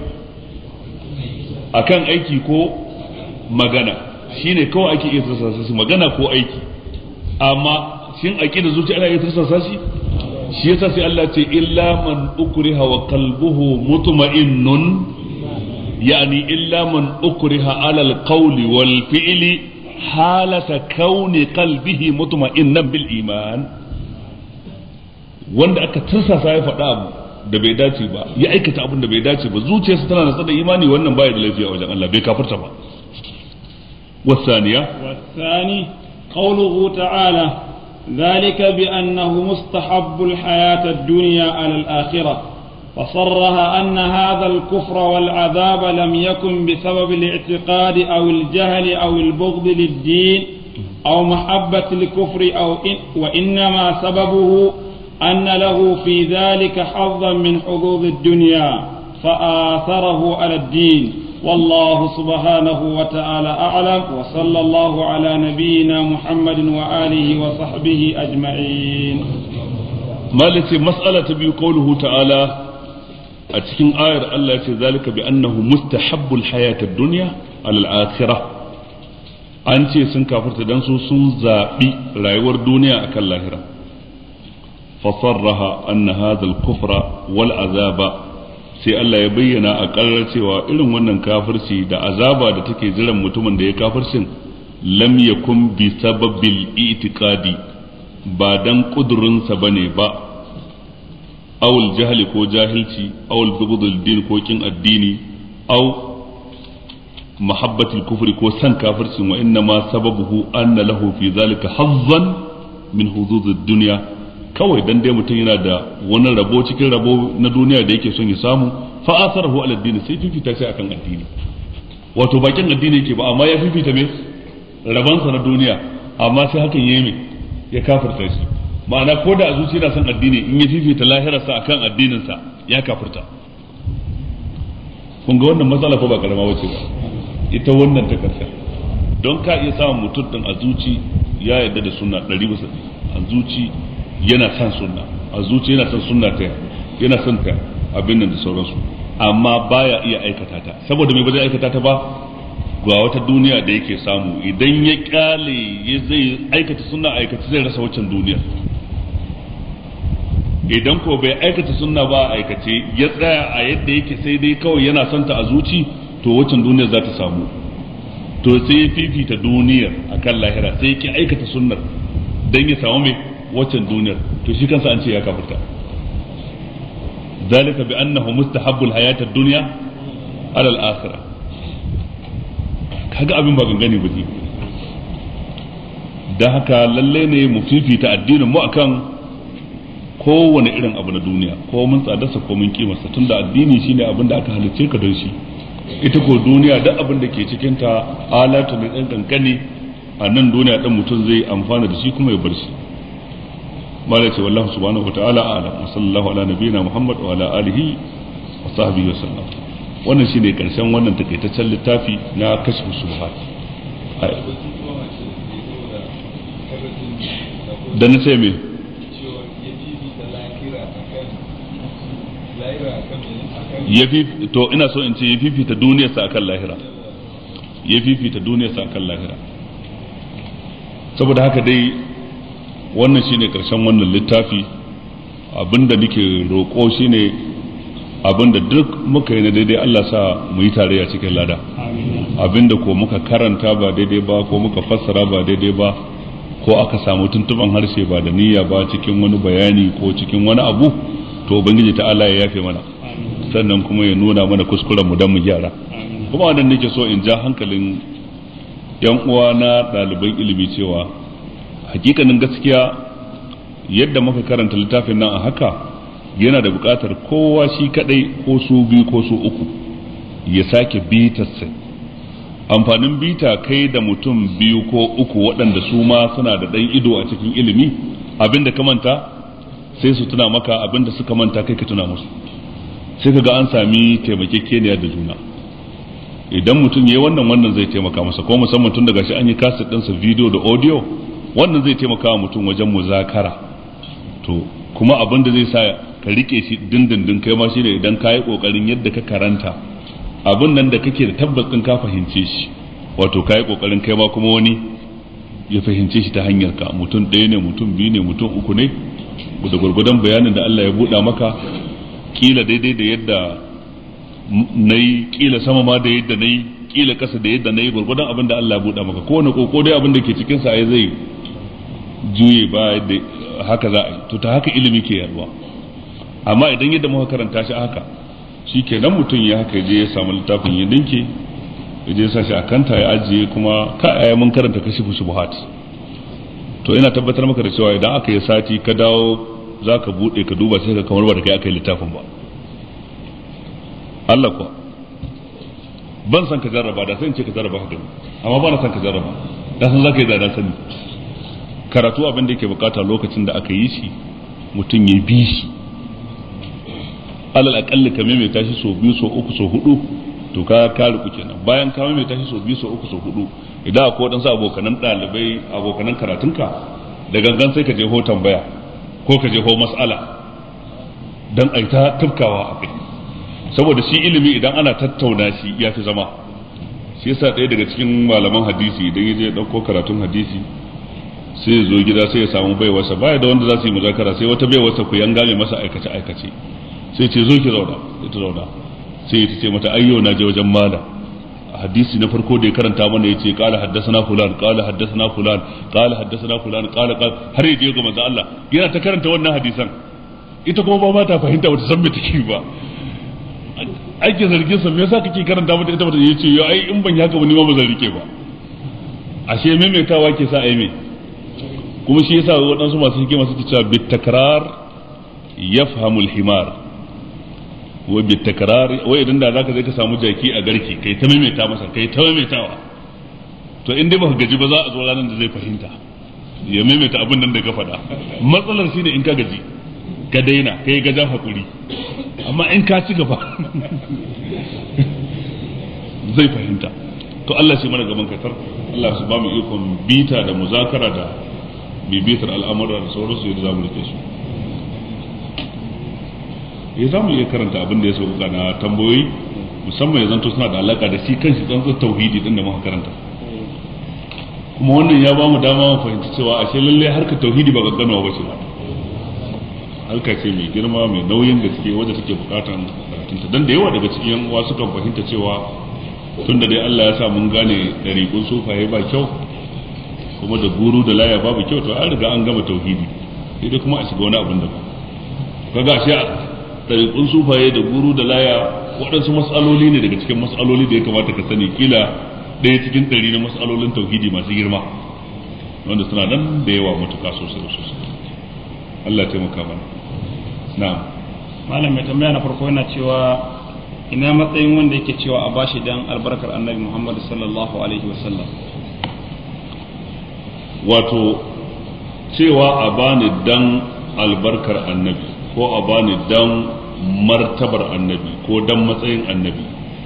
akan aiki ko magana shine kawai ake iya tirsasa shi magana ko aiki amma shin aqida zuci ana iya tirsasa shi shi yasa sai Allah ce illa man ukriha wa qalbuhu mutma'innun yani illa man ukriha ala alqawli wal fi'li halata kauni qalbihi mutma'innan bil iman wanda aka tirsasa ya faɗa abu da bai dace ba ya aikata abin da bai dace ba zuciyarsa tana nasa da imani wannan baya da lafiya wajen Allah bai kafirta ba والثانية والثاني قوله تعالى ذلك بأنه مستحب الحياة الدنيا على الآخرة فصرها أن هذا الكفر والعذاب لم يكن بسبب الاعتقاد أو الجهل أو البغض للدين أو محبة الكفر أو إن وإنما سببه أن له في ذلك حظا من حظوظ الدنيا فآثره على الدين والله سبحانه وتعالى أعلم وصلى الله على نبينا محمد وآله وصحبه أجمعين مالك مسألة بي قوله تعالى أتكين آير الله ذلك بأنه مستحب الحياة الدنيا على الآخرة an ce sun kafirta dan su sun zaɓi rayuwar duniya akan lahira fasarraha anna hadha al-kufra wal azaba sai Allah ya bayyana a ƙarar cewa irin wannan kafirci da azaba da take jiran mutumin da ya kafircin lam yakun bi sababil itiqadi ba dan kudurinsa bane ba awul jahli ko jahilci awul bughdul din ko kin addini aw mahabbatul kufri ko san kafircin wa inna ma sababuhu anna lahu fi zalika hazzan min hududud dunya kawai dan dai mutum yana da wani rabo cikin rabo na duniya da yake son ya samu fa asarahu ala addini sai fifita shi akan addini wato bakin addini yake ba amma ya fifita me rabansa na duniya amma sai hakan yayi me ya kafirta shi ma'ana ko da a zuci yana son addini in ya fifita lahirarsa akan addininsa ya kafirta kun ga wannan matsala ko ba karama wace ba ita wannan ta karshen don ka iya samun mutum din a zuci ya yarda da sunna ɗari bisa a zuci yana son sunna a zuci yana son sunna ta yana son ta abin nan da sauransu amma baya iya aikata ta saboda me ba zai aikata ta ba ga wata duniya da yake samu idan ya kyale ya zai aikata sunna aikata zai rasa waccan duniyar idan ko bai aikata sunna ba a aikace ya tsaya a yadda yake sai dai kawai yana son ta a zuci to waccan duniyar za ta samu to sai ya fifita duniyar akan lahira sai ya ki aikata sunnar dan ya samu mai waccan duniyar to shi kansa an ce ya kafirta ذلك بأنه مستحب الحياة الدنيا على الآخرة kaga abin ba gangane ba ne da haka lalle ne mu fifita addinin mu akan kowane irin abu na duniya ko mun tsadarsa ko mun kimarsa tunda addini shine abin da aka halicce ka don shi ita ko duniya duk abin da ke cikin ta alatu ne dan kankani a nan duniya dan mutum zai amfana da shi kuma ya bar shi mala ce wallahu subhanahu wataala a'lam wa sallallahu ala nabiyyina muhammad wa ala alihi wa sahbihi wa sallam wannan shine karshen wannan takaitaccen littafi na kashfu subhat da na ce me ya fi to ina so in ce ya fifita duniyarsa akan lahira ya fifita duniyarsa akan lahira saboda haka dai wannan shine karshen wannan littafi abinda nake roƙo shine abinda duk muka yi na daidai Allah sa mu yi tarayya cikin lada abinda ko muka karanta ba daidai ba ko muka fassara ba daidai ba ko aka samu tuntuban harshe ba da niyya ba cikin wani bayani ko cikin wani abu to ubangiji ta Allah ya yafe mana sannan kuma ya nuna mana kuskuren mu dan mu gyara kuma wannan nake so in ja hankalin yan uwa na ɗaliban ilimi cewa hakikanin gaskiya yadda muka karanta littafin nan a haka yana da buƙatar kowa shi kadai ko su biyu ko su uku ya sake bitarsa amfanin bita kai da mutum biyu ko uku waɗanda su ma suna da ɗan ido a cikin ilimi abinda ka manta sai su tuna maka abinda suka manta kai ka tuna musu sai ka ga an sami taimakekeniya da juna idan mutum ya yi wannan wannan zai taimaka masa ko musamman tun daga shi an yi kaset ɗinsa video da audio wannan zai taimaka wa mutum wajen muzakara to kuma abin da zai sa ka rike shi dindindin kai ma shine idan ka yi kokarin yadda ka karanta abin nan da kake da tabbas din ka fahimce shi wato ka yi kokarin kai ma kuma wani ya fahimce shi ta hanyar ka mutum ɗaya ne mutum biyu ne mutum uku ne da gwargwadon bayanin da Allah ya buɗa maka kila daidai da yadda na yi kila sama ma da yadda na yi kila kasa da yadda na yi gwargwadon abin da Allah ya buɗa maka kowane koko dai abin da ke cikinsa ai zai juye ba da haka za a yi to ta haka ilimi ke yaduwa amma idan yadda muka karanta shi haka shi ke nan mutum ya haka je ya samu littafin ya dinke ya je sa shi a kanta ya ajiye kuma ka aya mun karanta kashi shubuhat to ina tabbatar maka da cewa idan aka yi sati ka dawo za ka buɗe ka duba sai ka kamar ba da kai aka yi littafin ba Allah kuwa ban san ka jarraba da sai in ce ka jarraba ka gani amma ba na san ka jarraba da san za ka yi da sani karatu abin da yake bukata lokacin da aka yi shi mutum ya bi shi alal akalli ka mai tashi so biyu so uku so hudu to ka ka riku kenan bayan ka mai tashi so biyu so uku so hudu idan akwai wadansu abokanan dalibai abokanan karatunka da gangan sai ka je ho tambaya ko ka je ho mas'ala dan ai ta tufkawa a kai saboda shi ilimi idan ana tattauna shi ya fi zama shi yasa ɗaya daga cikin malaman hadisi idan ya je ɗauko karatun hadisi sai ya zo gida sai ya samu baiwarsa baya da wanda za su yi muzakara sai wata baiwarsa ku yanga mai masa aikace aikace sai ce zo ki zauna sai ta zauna sai ta ce mata ayyo na je wajen mala hadisi na farko da ya karanta mana yace qala haddathana fulan qala haddathana fulan qala haddathana fulan qala qala har yaje ga manzo Allah yana ta karanta wannan hadisan ita kuma ba ta fahimta wata san me take ba ake zargin sa me yasa kake karanta mata ita bata yace yo ai in ban haka ba ni ma ba zan rike ba ashe maimaitawa ke sa ai me kuma shi yasa waɗansu masu hikima suke cewa bit takrar yafhamu al-himar wa bit takrar wai idan da zaka je ka samu jaki a garki kai ta maimaita masa kai ta maimaitawa to in dai baka gaji ba za a zo ranar da zai fahimta ya maimaita abin nan da ka faɗa matsalar shine in ka gaji ka daina kai gajan hakuri amma in ka ci gaba zai fahimta to Allah shi mana gaban katar Allah su ba mu ikon bita da muzakara da bibitar al'amura da sauransu yadda za mu rike su ya za mu iya karanta abin da ya sauka na tambayoyi musamman ya zanto suna da alaka da shi kanshi tsantsar tauhidi din da muka karanta kuma wannan ya ba mu dama mu fahimci cewa ashe lallai harkar tauhidi ba gagganawa ba ce ba harka ce mai girma mai nauyin gaske wadda take bukatan karatunta dan da yawa daga cikin yan uwa sukan fahimta cewa tun da dai Allah ya sa mun gane dariƙun sufaye ba kyau kuma da guru da laya babu kyau to an riga an gama tauhidi sai dai kuma a shiga wani abin da ba kaga shi dariƙun sufaye da guru da laya waɗansu matsaloli ne daga cikin matsaloli da ya kamata ka sani kila ɗaya cikin ɗari na matsalolin tauhidi masu girma wanda suna nan da yawa matuƙa sosai da sosai Allah ya taimaka mana na'am malam mai tambaya na farko yana cewa ina matsayin wanda yake cewa a bashi dan albarkar annabi Muhammad sallallahu alaihi wasallam wato cewa a bani dan albarkar annabi ko a bani dan martabar annabi ko dan matsayin annabi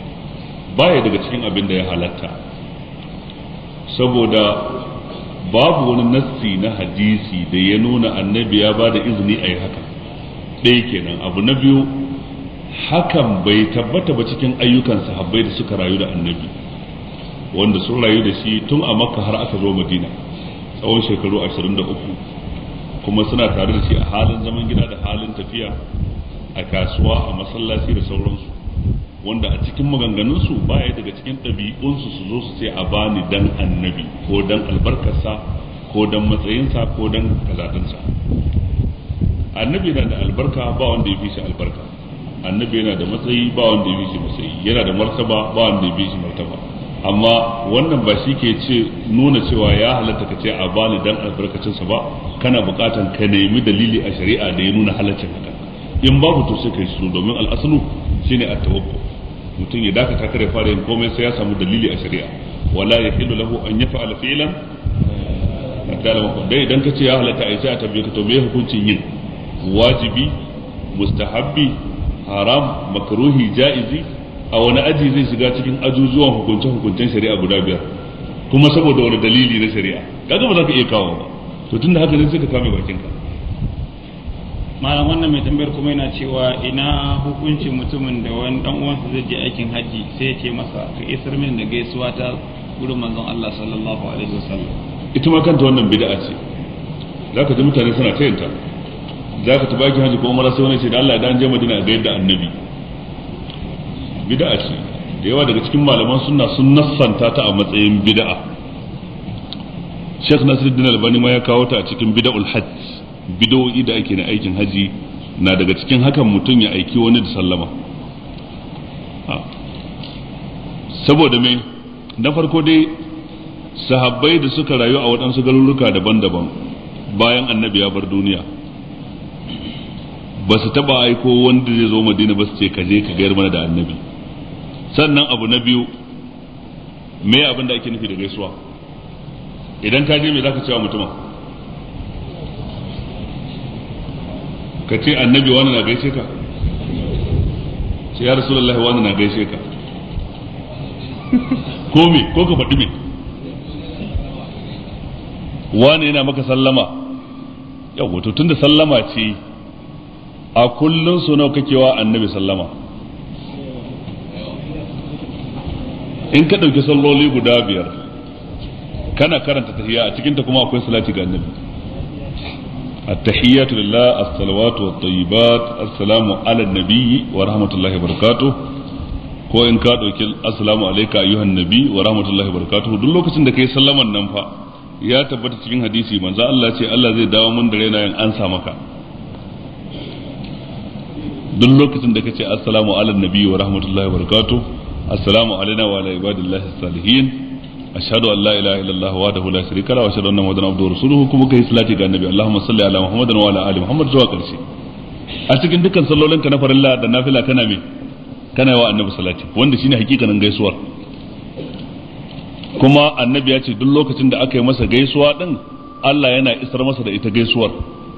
baya daga cikin abin da ya halatta saboda babu wani nassi na hadisi da ya nuna annabi ya ba da izini a yi haka ɗaya kenan abu na biyu hakan bai tabbata ba cikin ayyukan sahabbai da suka rayu da annabi wanda sun rayu da shi tun a makka har aka zo madina tsawon shekaru 23 kuma suna tare da shi a halin zaman gida da halin tafiya a kasuwa a masallaci da sauransu wanda a cikin maganganunsu baya daga cikin ɗabi'unsu su zo su ce a bani dan annabi ko dan albarkarsa ko dan matsayinsa ko dan kazatinsa annabi yana da albarka ba wanda ya fi shi albarka annabi yana da matsayi ba wanda ya fi shi matsayi yana da martaba ba wanda ya fi shi martaba amma wannan ba shi ke ce nuna cewa ya halatta ka ce a bani dan albarkacinsa ba kana bukatan ka nemi dalili a shari'a da ya nuna halaccin haka in babu to sai kai shiru domin al'aslu shine at-tawakkul mutum ya dakata kare fara yin komai sai ya samu dalili a shari'a wala yahillu lahu an yaf'ala fi'lan hatta lam dai idan kace ya halatta ai sai a tabbe ka to me hukuncin yin wajibi mustahabbi haram makruhi jaizi a wani aji zai shiga cikin ajujuwan hukunce hukuncen shari'a guda biyar kuma saboda wani dalili na shari'a kaga ba za ka iya kawo ba to tunda haka ne sai ka kame bakinka malam wannan mai tambayar kuma yana cewa ina hukuncin mutumin da wani dan uwansa zai je aikin haji sai ya ce masa ka isar min da gaisuwa ta gurin manzon Allah sallallahu alaihi wasallam ita ma kanta wannan bid'a ce zaka ji mutane suna tayanta zaka tafi aikin haji ko umara sai wani ce da Allah idan je Madina ga yadda annabi bid'a ce da yawa daga cikin malaman sunna sun nassanta ta a matsayin bid'a Sheikh Nasiruddin Albani ma ya kawo ta a cikin bid'ul hajj bidowi da ake na aikin haji na daga cikin hakan mutum ya aiki wani da sallama saboda mai na farko dai sahabbai da suka rayu a waɗansu garuruka daban-daban bayan annabi ya bar duniya ba su taɓa aiko wanda zai zo madina ba su ce ka je ka gayar mana da annabi sannan abu na biyu me abin da ake nufi da gaisuwa idan ka je me za ka cewa mutumin ka ce annabi wani na gaishe ka ce ya rasulullahi wani na gaishe ka ko me ko ka faɗi me wani yana maka sallama yau wato tunda sallama ce a kullum su nawa kake wa annabi sallama in ka ɗauki salloli guda biyar kana karanta tahiyya a cikinta kuma akwai salati ga annabi التحيات لله الصلوات والطيبات السلام على النبي ورحمة الله وبركاته ko in ka ɗauki assalamu alaika ayyuhan nabi wa rahmatullahi barakatuhu duk lokacin da kai sallaman nan fa ya tabbata cikin hadisi manzo Allah ce Allah zai dawo mun da raina yin ansa maka duk lokacin da kace assalamu ala nabi wa rahmatullahi barakatuhu assalamu alaina wa ala ibadillahi salihin ashhadu an la ilaha illallah wahdahu la sharika lahu wa ashhadu anna muhammadan abduhu wa rasuluhu kuma kai salati ga annabi allahumma salli ala muhammadin wa ala ali muhammad zuwa karshe a cikin dukkan sallolin ka na farilla da nafila kana me kana wa annabi salati wanda shine hakikanin gaisuwar kuma annabi ya ce duk lokacin da aka yi masa gaisuwa din Allah yana isar masa da ita gaisuwar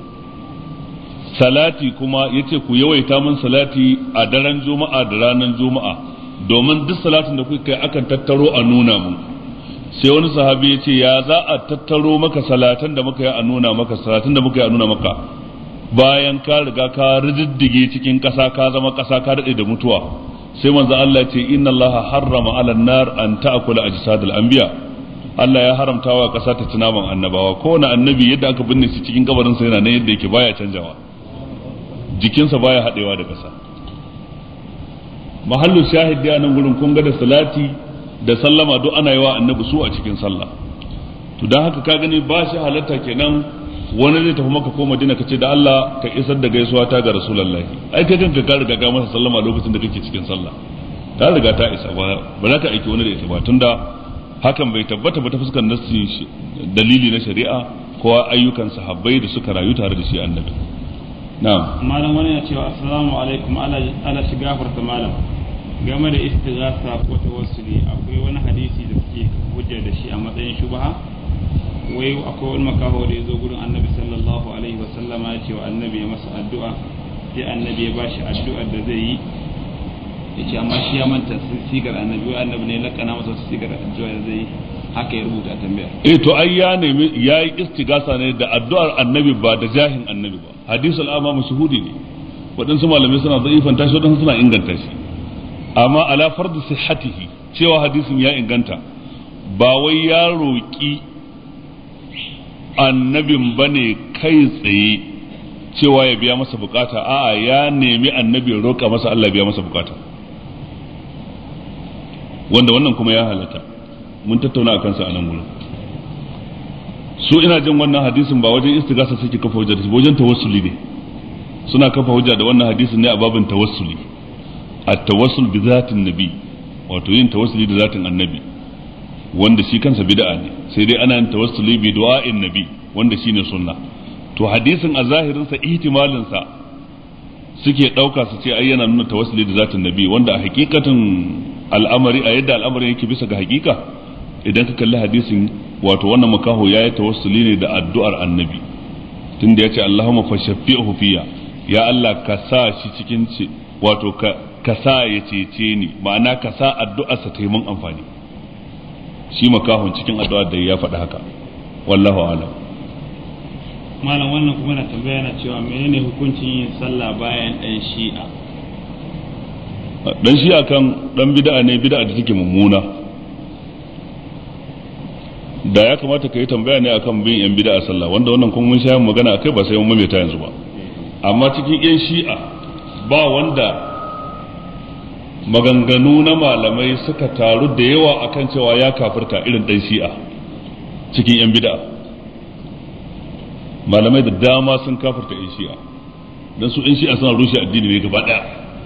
salati kuma yace ku yawaita min salati a daren juma'a da ranar juma'a domin duk salatin da kuka kai akan tattaro a nuna mun sai wani sahabi ya ce ya za a tattaro maka salatan da muka yi a nuna maka salatan da muka yi a nuna maka bayan ka riga ka riddige cikin ƙasa ka zama ƙasa ka daɗe da mutuwa sai manzo Allah ce inna Allah harrama ala nar an ta'kula ajsadal anbiya Allah ya haramta wa ƙasa ta ci naman annabawa kowane annabi yadda aka binne shi cikin kabarin sa yana nan yadda yake baya canjawa jikinsa baya haɗewa da ƙasa mahallu shahid da nan gurin kun ga da salati da sallama duk ana yi wa annabi su a cikin sallah to dan haka ka gani ba shi halatta kenan wani zai tafi maka ko madina ka ce da Allah ka isar da gaisuwa ta ga rasulullahi ai kai kanka ka riga ka masa sallama lokacin da kake cikin sallah ta riga ta isa ba ba za ka aiki wani da ita ba tunda hakan bai tabbata ba ta fuskar nassi dalili na shari'a ko ayyukan sahabbai da suka rayu tare da shi annabi na'am malam wani ya cewa assalamu alaikum ala ala shigafarta malam game da istighasa ko tawassuli akwai wani hadisi da suke hujja da shi a matsayin shubha wai akwai wani makaho da ya zo gurin annabi sallallahu alaihi wa sallama ya ce wa annabi ya masa addu'a sai annabi ya bashi addu'ar da zai yi yace amma shi ya manta sigar annabi wai annabi ne lakana masa sigar addu'a zai haka ya rubuta tambayar eh to ai ya nemi yayi istigasa ne da addu'ar annabi ba da jahin annabi ba hadisul amma mashhudi ne waɗansu malamai suna zaifanta shi waɗansu suna inganta shi amma ala fardu sihhatihi cewa hadisin ya inganta ba wai ya roƙi annabin bane kai tsaye cewa ya biya masa bukata a'a ya nemi annabi roƙa masa Allah biya masa bukata wanda wannan kuma ya halatta mun tattauna akan sa a nan gurin su ina jin wannan hadisin ba wajen istigasa suke kafa hujja da shi wajen tawassuli ne suna kafa hujja da wannan hadisin ne a babin tawassuli at-tawassul bi zatin nabi wato yin tawassuli da zatin annabi wanda shi kansa bid'a ne sai dai ana yin tawassuli bi du'a'in nabi wanda shine sunna to hadisin a zahirin sa ihtimalin sa suke dauka su ce ai yana nuna tawassuli da zatin nabi wanda a hakikatin al'amari a yadda al'amarin yake bisa ga hakika idan ka kalli hadisin wato wannan makaho ya yi tawassuli ne da addu'ar annabi tunda ya ce Allahumma fa shafi'uhu fiya ya Allah ka sa shi cikin ce wato ka ka sa ya cece ni ma'ana ka sa addu'arsa ta yi mun amfani shi makahon cikin addu'ar da ya faɗi haka wallahu alam malam wannan kuma na tambaya na cewa menene hukuncin yin sallah bayan ɗan shi'a dan shi'a kan dan bid'a ne bid'a da take mummuna da ya kamata ka yi tambaya ne akan bin yan bid'a sallah wanda wannan kuma mun sha magana akai ba sai mun maimaita yanzu ba amma cikin yan shi'a ba wanda maganganu na malamai suka taru da yawa akan cewa ya kafirta irin dan shi'a cikin yan bid'a malamai da dama sun kafirta yan shi'a dan su yan shi'a suna rushe addini ne gaba daya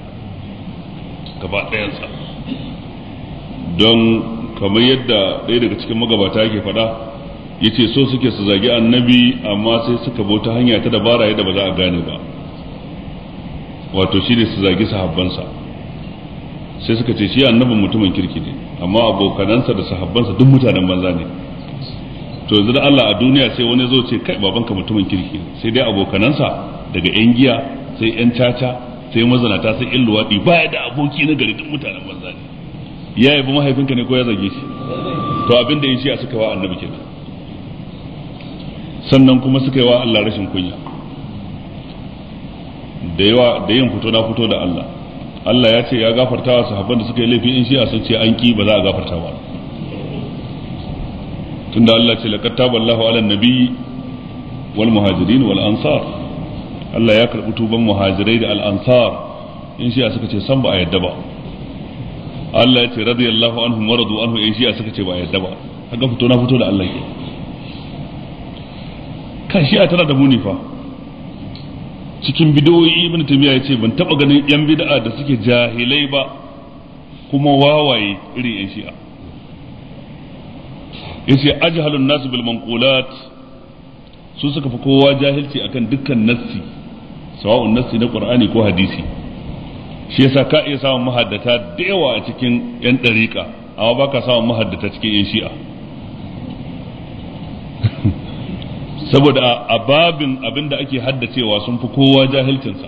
gaba ɗayansa don kamar yadda ɗaya daga cikin magabata yake faɗa ya ce so suke su zagi annabi amma sai suka bauta hanya ta dabara yadda ba za a gane ba wato shi ne su zagi sahabbansa sai suka ce shi annabin mutumin kirki ne amma abokanansa da sahabbansa duk mutanen banza ne to yanzu da Allah a duniya sai wani zo ce kai babanka mutumin kirki sai dai abokanansa daga yan giya sai yan caca sai mazanata sai in luwaɗi baya da aboki na gari duk mutanen banza ne ya yabi mahaifinka ne ko ya zage shi to abin da ya shi a suka wa annabi kenan sannan kuma suka yi wa Allah rashin kunya da yawa da yin fito na fito da Allah Allah ya ce ya gafarta wa sahabban da suka yi laifi in shi a sun ce an ki ba za a gafarta ba tunda Allah ce laqad taballahu ala nabiyyi wal muhajirin wal ansar Allah ya karɓi tuban muhajirai da al'ansar in shiya suka ce san ba a yadda ba Allah ya ce radiyallahu anhu maradu anhu in shiya suka ce ba a yadda ba haka fito na fito da Allah ke kan shi'a tana da muni fa cikin bidoyi ibn taymiya ya ce ban taba ganin yan bid'a da suke jahilai ba kuma wawaye irin yan shi'a yace ajhalun nas bil manqulat su suka fi kowa jahilci akan dukkan nassi sawa'un nassi na qur'ani ko hadisi shi yasa ka iya samun mahaddata da yawa a cikin yan dariƙa amma ba ka samun mahaddata cikin yan shi'a saboda a babin abin da ake haddacewa sun fi kowa jahilcinsa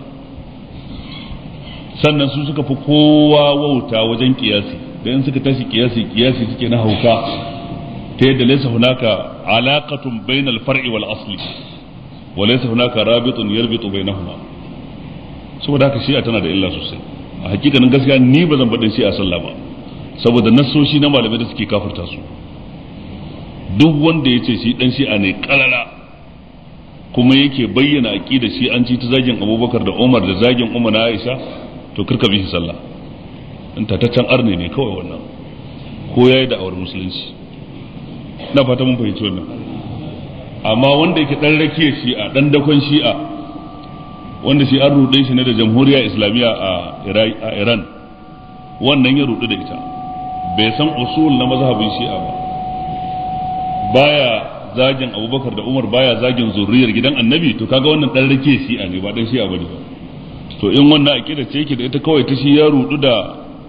sannan su suka fi kowa wauta wajen kiyasi da in suka tashi kiyasi kiyasi suke na hauka ta yadda laysa hunaka alaqatun bainal far'i wal asli wa laysa hunaka rabitun yarbitu bainahuma saboda haka shi'a tana da illa sosai a hakikanin gaskiya ni ba zan baɗin shi'a sallah ba saboda nassoshi na malamai da suke kafirta su duk wanda ya ce shi dan shi'a ne kalala kuma yake bayyana aqida shi an ci ta zagin abubakar da umar da zagin umar na aisha to kirka bi shi sallah in tataccen arne ne kawai wannan ko yayi da awar musulunci na fata mun fahimci wannan amma wanda yake dan rakiya shi'a dan dakon shi'a wanda shi an rude shi ne da jamhuriya islamiyya a iran wannan ya rudu da ita bai san usul na mazhabin shi'a ba baya zagin abubakar da umar baya zagin zurriyar gidan annabi to kaga wannan dan rakiya shi'a ne ba dan shi'a bane ba to in wannan akida ce yake da ita kawai ta shi ya rudu da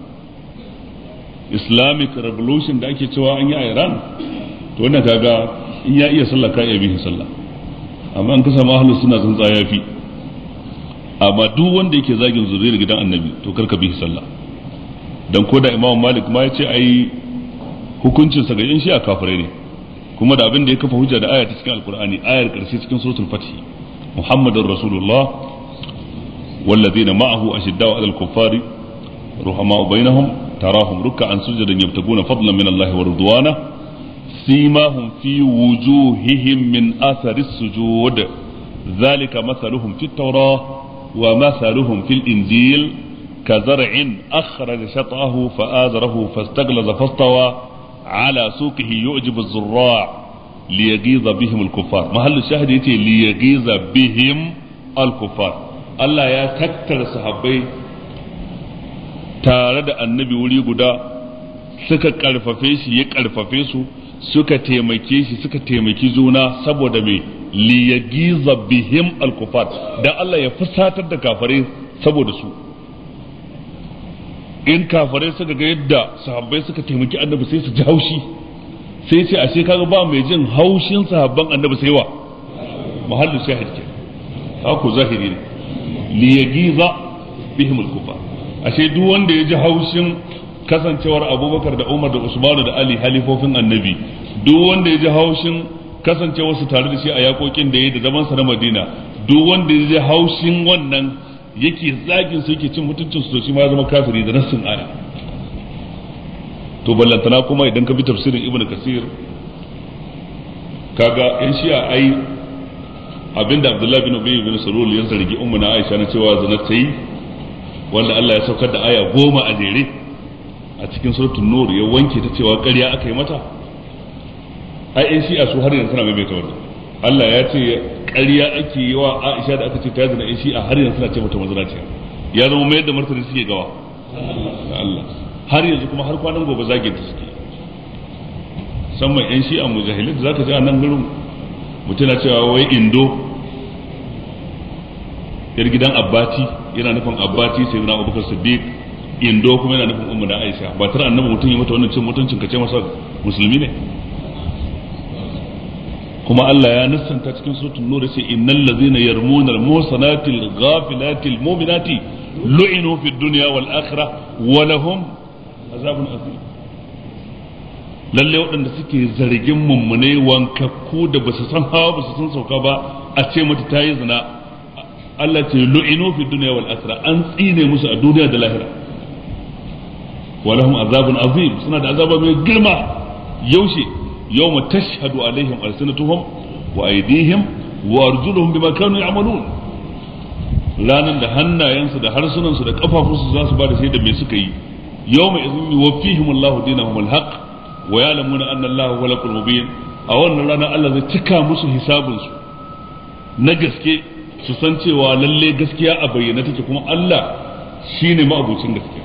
islamic revolution da ake cewa an yi a iran to wannan kaga in ya iya sallah ka iya bihin sallah amma an kasa mahallu suna tsuntsa ya fi amma duk wanda yake zagin zuriyar gidan annabi to karka bihi sallah dan ko da imam malik ma ya ce ai hukuncinsa ga yan shi'a kafirai ne kuma da abin da ya kafa hujja da aya ta cikin alkur'ani ayar karshe cikin suratul fatih muhammadur rasulullah والذين معه أشداء على الكفار رحماء بينهم تراهم ركعا سجدا يبتغون فضلا من الله ورضوانه سيماهم في وجوههم من أثر السجود ذلك مثلهم في التوراة ومثلهم في الإنجيل كزرع أخرج شطأه فآزره فاستغلظ فاستوى على سوقه يعجب الزراع ليغيظ بهم الكفار محل الشاهد يتي ليغيظ بهم الكفار الله يا تكتر صحابي tare da annabi wuri guda suka karfafe shi ya karfafe su suka taimake shi suka taimaki juna saboda mai liyagiza bihim alkufat dan Allah ya fusatar da kafare saboda su in kafare suka ga yadda sahabbai suka taimaki annabi sai su ji haushi sai ce ashe kaga ba mai jin haushin sahabban annabi sai wa mahallin shahid ke haku zahiri ne liyagiza bihim alkufat ashe duk wanda ya ji haushin kasancewar abubakar da umar da usmanu da ali halifofin annabi duk wanda ya ji haushin kasancewar su tare da shi a yakokin da ya da zaman sa na madina duk wanda ya ji haushin wannan yake zagin su yake cin mutuncin su to shi ma ya zama kafiri da nassin aya to ballantana kuma idan ka bi tafsirin ibnu kasir kaga yan shi'a ai abinda abdullahi bin ubay bin salul ya zargi ummu na aisha na cewa zina ta yi wanda Allah ya saukar da aya goma a jere a cikin suratul nur ya wanke ta cewa ƙarya aka yi mata ai in shi'a su har yanzu suna maimaita wannan Allah ya ce ƙarya ake yi wa Aisha da aka ce ta zina in shi'a har yanzu suna ce mata mazinaciya ya zama mayar da martani suke gawa Allah har yanzu kuma har kwanan gobe zage ta suke musamman yan shi'a mujahilin da zaka ji a nan gurin mutum na cewa wai indo yar gidan abbati yana nufin abbati sai zina abubakar siddiq indo kuma yana nufin ummu da aisha ba tare annabi mutum ya mata wannan cin mutuncin kace masa musulmi ne kuma Allah ya nassanta cikin suratul nur sai innal ladzina yarmuna al-muhsanati al-ghafilati al-mu'minati lu'inu fid dunya wal akhirah wa lahum azabun azim lalle waɗanda suke zargin mummune wankakku da basu san hawa basu san sauka ba a ce mata ta yi zina Allah ce lu'inu fi dunya wal akhirah an tsine musu a duniya da lahira walahum azabun azim suna da azaba mai girma yaushe yawma tashhadu alaihim alsinatuhum wa aydihim wa arjuluhum bima kanu ya'malun ranan da hannayensu da harsunansu da kafafunsu za su ba da shaida me suka yi yawma idhin yuwaffihim Allahu dinahum alhaq wa ya'lamuna anna Allahu huwal mubin a wannan rana Allah zai cika musu hisabinsu na gaske su san cewa lalle gaskiya a bayyana take kuma Allah shine ma'abucin gaskiya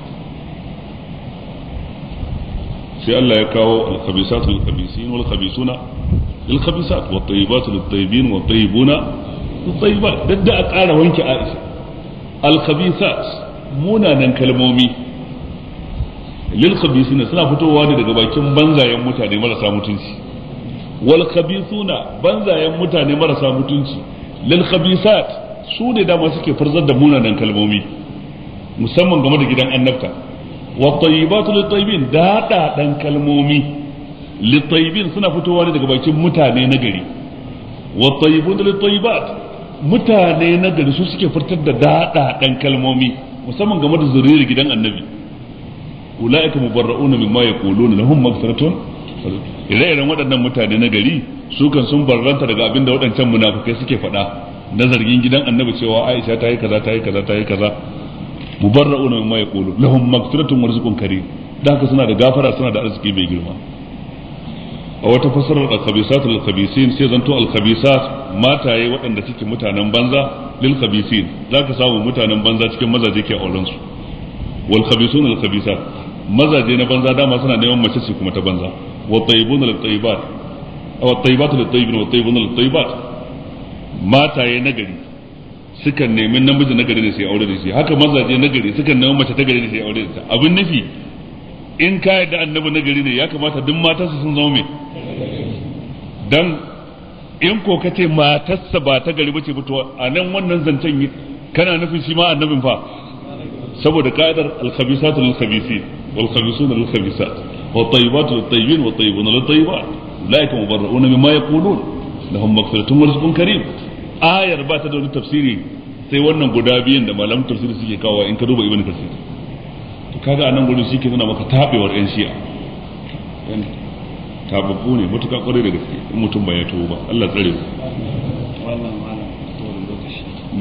sai Allah ya kawo al-khabisatu lil-khabisin wal-khabisuna lil-khabisat wat-tayyibatu lit-tayyibin wat-tayyibuna lit-tayyibat dadda a ƙara wanke Aisha al-khabisat munanan kalmomi lil-khabisin suna fitowa ne daga bakin banzayen mutane marasa mutunci wal-khabisuna banzayen mutane marasa mutunci lil-khabisat su ne dama suke farzar da munanan kalmomi musamman game da gidan annabta والطيبات للطيبين دادا دان kalmomi للطيبين suna fitowa ne daga bakin mutane na gari والطيبون للطيبات mutane na gari su suke furtar da dada dan kalmomi musamman game da zuriyar gidan annabi ulaika mubarrauna mimma yaquluna lahum maghfiratun ire-iren waɗannan mutane na gari su kan sun barranta daga abinda waɗancan munafukai suke faɗa na zargin gidan annabi cewa Aisha ta yi kaza ta yi kaza ta yi kaza mubarra'una mimma yaqulu lahum maghfiratun wa rizqun karim da haka suna da gafara suna da arziki mai girma a wata fasarar al-khabisat al-khabisin sai zanto al-khabisat mataye waɗanda suke mutanen banza lil khabisin zaka samu mutanen banza cikin mazaje ke auren su wal khabisuna al khabisat mazaje na banza dama suna neman mace ce kuma ta banza wa tayyibuna lil tayyibat aw tayyibatu lit tayyibin wa tayyibuna lit tayyibat mataye nagari sukan nemi namiji nagari ne sai aure da shi haka mazaje nagari sukan nemi mace ta gari ne sai aure da ita abin nufi in ka yarda annabi nagari ne ya kamata duk matarsa sun zama mai dan in ko ka ce matarsa ba ta gari bace fito a nan wannan zancen kana nufin shi ma annabin fa saboda ka'idar al-khabisatu lil-khabisin wal khabisuna lil khabisat wat tayyibatu lit tayyibin wat tayyibuna lit tayyibat ulaika mubarra'una mimma yaqulun lahum maghfiratun wa rizqun karim ayar ba ta da wani tafsiri sai wannan guda biyun da malaman tafsiri suke kawo in ka duba ibn kasir to kaga anan gurin shi ke nuna maka tabewar yan shi'a tababbu ne matuƙa ƙwarai da gaske in mutum ba ya tuwo ba Allah tsare mu wannan malam kowane lokaci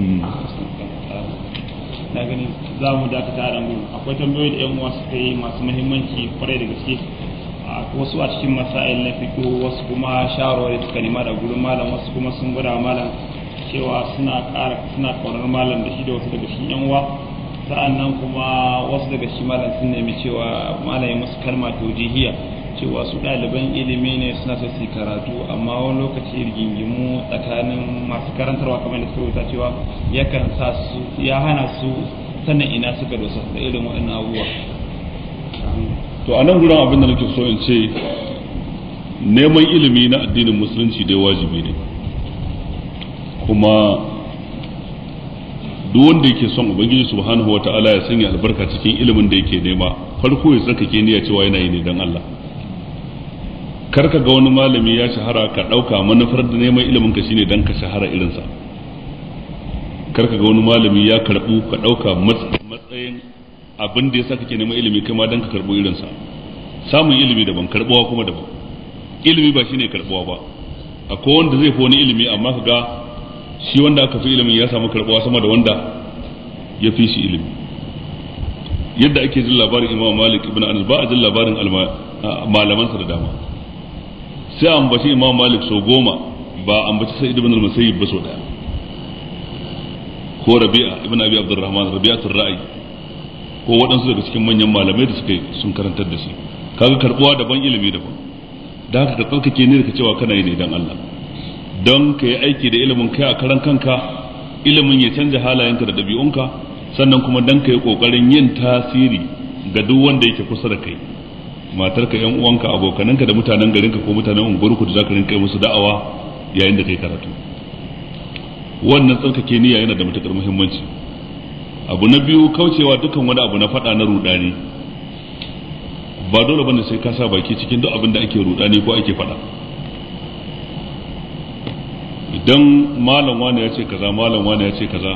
na gani za mu dakata da mu akwai tambayoyi da yan uwa suka yi masu muhimmanci kwarai da gaske wasu a cikin masail na fito wasu kuma shawarwari suka nema da gurin malam wasu kuma sun gwada malam cewa suna ƙara suna ƙaunar malam da shi da wasu daga cikin yan uwa sa'annan kuma wasu daga cikin malam sun nemi cewa malam ya musu kalma taujihiya cewa su ɗaliban ilimi ne suna so su karatu amma wani lokaci rigingimu tsakanin masu karantarwa kamar da suka rubuta cewa yakan sa su ya hana su sanin ina suka dosa da irin waɗannan abubuwa to a nan gurin abin da nake so in ce neman ilimi na addinin musulunci dai wajibi ne kuma duk wanda yake son ubangiji subhanahu wata'ala ya sanya albarka cikin ilimin da yake nema farko ya tsakake niyya cewa yana yi ne dan Allah kar ka ga wani malami ya shahara ka ɗauka manufar da neman ilimin ka shine dan ka shahara irinsa kar ka ga wani malami ya karɓu ka ɗauka matsayin abin da ya sa kake neman ilimi kai ma dan ka karɓo irinsa samun ilimi daban karɓuwa kuma daban ilimi ba shine karɓuwa ba akwai wanda zai fi wani ilimi amma ka ga shi wanda aka fi ilimin ya samu karɓuwa sama da wanda ya fi shi ilimi yadda ake jin labarin imam malik ibn anas ba a jin labarin malamansa da dama sai a ambaci imam malik sau goma ba a ambaci sai ibn al-musayyib ba sau daya ko rabi'a ibn abi abdurrahman rabi'atul ra'i ko waɗansu daga cikin manyan malamai da suka sun karantar da shi kaga karbuwa daban ilimi daban da haka ka tsarkake ne da cewa kana yi ne dan Allah don ka yi aiki da ilimin kai a karan kanka ilimin ya canja halayenka da ɗabi'unka sannan kuma don ka yi ƙoƙarin yin tasiri ga duk wanda yake kusa da kai matarka yan uwanka abokananka da mutanen garinka ko mutanen unguwarku da zaka rinka musu da'awa yayin da kai karatu wannan tsarkake niyya yana da matukar muhimmanci abu na biyu kaucewa dukkan wani abu na faɗa na rudani ba dole bane sai ka sa baki cikin duk abin da ake rudani ko ake faɗa idan malam wani ya ce kaza malam wani ya ce kaza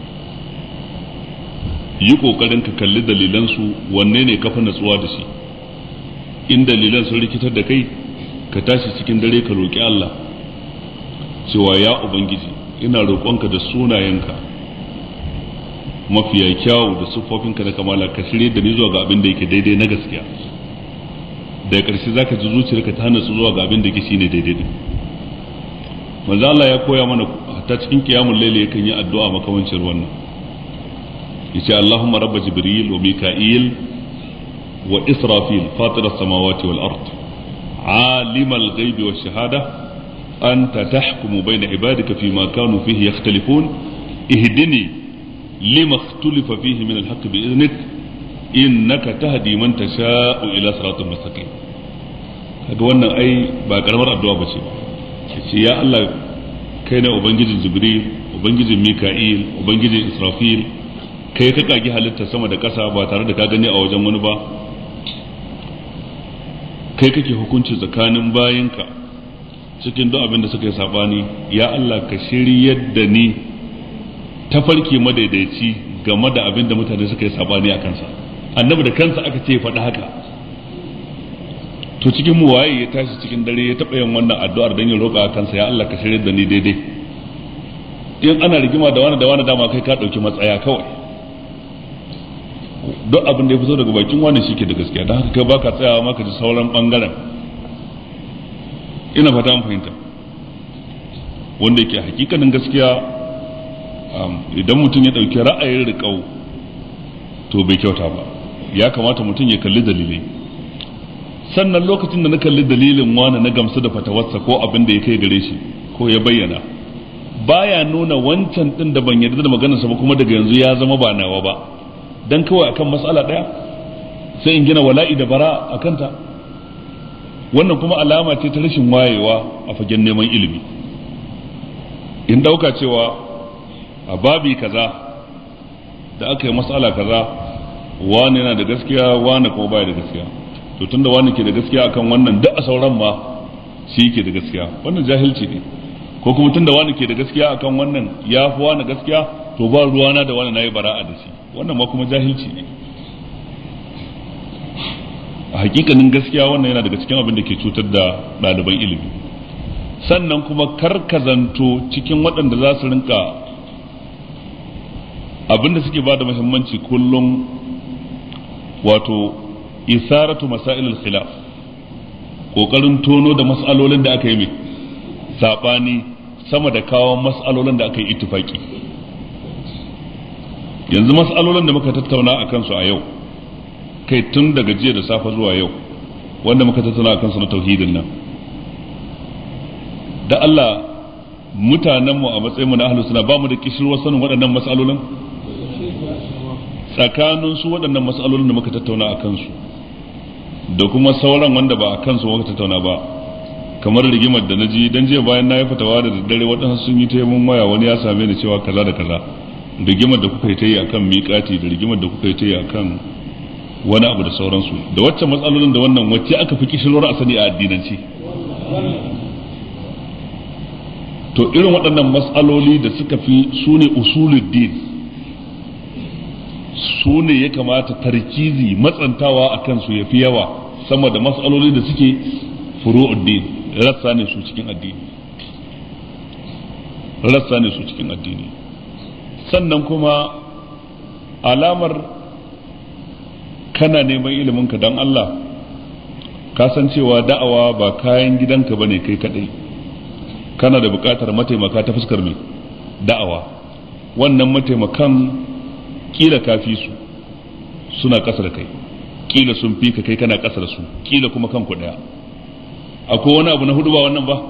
yi kokarin ka kalli dalilansu wanne ne kafa natsuwa da shi in dalilan sun rikitar da kai ka tashi cikin dare ka roƙi Allah cewa ya ubangiji ina roƙonka da sunayenka mafiya kyawu da siffofinka da kamala ka shirye da ni zuwa ga abin da yake daidai na gaskiya da ƙarshe zaka ji zuciyarka ta natsu zuwa ga abin da yake shine daidai din manzo Allah ya koya mana ta cikin qiyamul layli yakan yi addu'a makamancin wannan yace Allahumma rabb jibril wa mika'il wa israfil fatir as-samawati wal ard عالم الغيب والشهادة أنت تحكم بين عبادك فيما كانوا فيه يختلفون اهدني لما اختلف فيه من الحق بإذنك إنك تهدي من تشاء إلى صراط مستقيم kaga wannan ai ba karamar addu'a ba ce ce ya Allah kai ne ubangijin jibril ubangijin mika'il ubangijin israfil kai ka kagi halitta sama da ƙasa ba tare da ka gani a wajen wani ba kai kake hukunci tsakanin bayinka cikin duk abin da suka yi sabani ya Allah ka shiryar da ni tafarki madaidaici game da abin da mutane suka yi sabani a kansa annabi da kansa aka ce faɗi haka to cikin mu waye ya tashi cikin dare ya taɓa yin wannan addu'ar don ya roƙa a kansa ya Allah ka shiryar da ni daidai in ana rigima da wani da wani dama kai ka ɗauki matsaya kawai duk abin da ya fito daga bakin wani shi ke da gaskiya don haka kai baka tsayawa maka ji sauran bangaren ina fata an fahimta wanda yake hakikanin gaskiya idan mutum ya ɗauki ra'ayin riƙau to bai kyauta ba ya kamata mutum ya kalli dalilai sannan lokacin da na kalli dalilin wani na gamsu da fatawarsa ko abin da ya kai gare shi ko ya bayyana baya nuna wancan ɗin da ban yarda da maganarsa ba kuma daga yanzu ya zama ba nawa ba dan kawai akan matsala ɗaya sai in gina wala'i da bara a kanta wannan kuma alama ce ta rashin wayewa a fagen neman ilimi in ɗauka cewa a babi kaza da aka yi matsala kaza wani yana da gaskiya wani kuma baya da gaskiya to tunda wani ke da gaskiya akan wannan duk a sauran ma shi ke da gaskiya wannan jahilci ne ko kuma tunda wani ke da gaskiya akan wannan ya fi wani gaskiya to ba ruwana da wani nayi bara'a da shi wannan ma kuma jahilci ne a hakikanin gaskiya wannan yana daga cikin abin da ke cutar da ɗaliban ilimi sannan kuma karkazanto cikin waɗanda za su rinka abin da suke ba da muhimmanci kullum wato isaratu masailul khilaf kokarin tono da mas'alolin da aka yi mai sabani sama da kawo mas'alolin da aka yi ittifaki yanzu mas'alolin da muka tattauna a kansu a yau kai tun daga jiya da safe zuwa yau wanda muka tattauna a kansu na tauhidin nan da Allah mutanenmu a matsayinmu na ahlus suna ba mu da kishirwar sanin waɗannan mas'alolin tsakanin su waɗannan matsalolin da muka tattauna a kansu da kuma sauran wanda ba a kansu muka tattauna ba kamar rigimar da na ji dan jiya bayan na yi fatawa da daddare waɗansu sun yi taimun waya wani ya same ni cewa kaza da kaza rigimar da kuka yi ta yi akan miƙati da rigimar da kuka yi ta yi akan wani abu da sauransu da wacce matsalolin da wannan wacce aka fi kishirwar a sani a addinance to irin waɗannan matsaloli da suka fi su ne usuluddin su ne ya kamata tarkizi matsantawa a kansu ya fi yawa sama da matsaloli da suke furu'uddin rassa ne su cikin addini rassa ne su cikin addini sannan kuma alamar kana neman iliminka don Allah ka san cewa da'awa ba kayan gidanka bane kai kadai kana da bukatar mataimaka ta fuskar mai da'awa wannan mataimakan kila ka fi su suna ƙasa da kai kila sun fi ka kai kana ƙasa da su kila kuma kanku ɗaya akwai wani abu na hudu ba wannan ba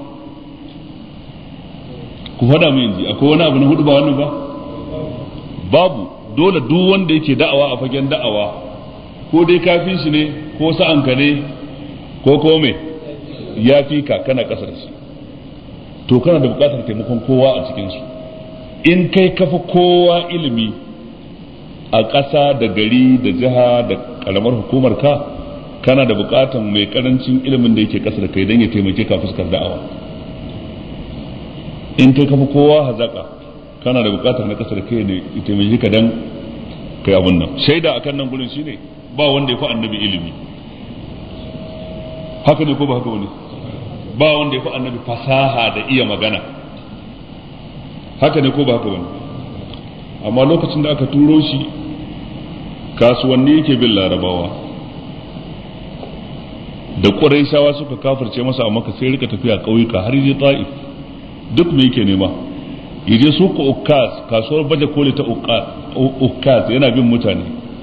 ku faɗa mu yanzu akwai wani abu na hudu ba wannan ba babu dole duk wanda yake da'awa a fagen da'awa ko dai kafin shi ne ko sa'anka ne ko ko me ya fi ka kana ƙasa da shi to kana da buƙatar taimakon kowa a cikinsu in kai kafa kowa ilimi a ƙasa da gari da jiha da ƙaramar hukumar ka kana da buƙatar mai ƙarancin ilimin da yake ƙasa da kai don ya taimake ka fuskar da'awa in kai kafa kowa hazaka kana da buƙatar na ƙasa da kai ne ya taimake ka don kai abun nan shaida akan nan gurin shine ba wanda ya fi annabi ilimi haka ne ko ba haka wani ba wanda ya fi annabi fasaha da iya magana haka ne ko ba haka wani amma lokacin da aka turo shi kasuwanni yake bin larabawa da ƙuraishawa suka kafirce masa a maka sai rika tafiya ƙauyuka har je ta'if duk me yake nema yaje su ku ukkas kasuwar baje koli ta ukkas yana bin mutane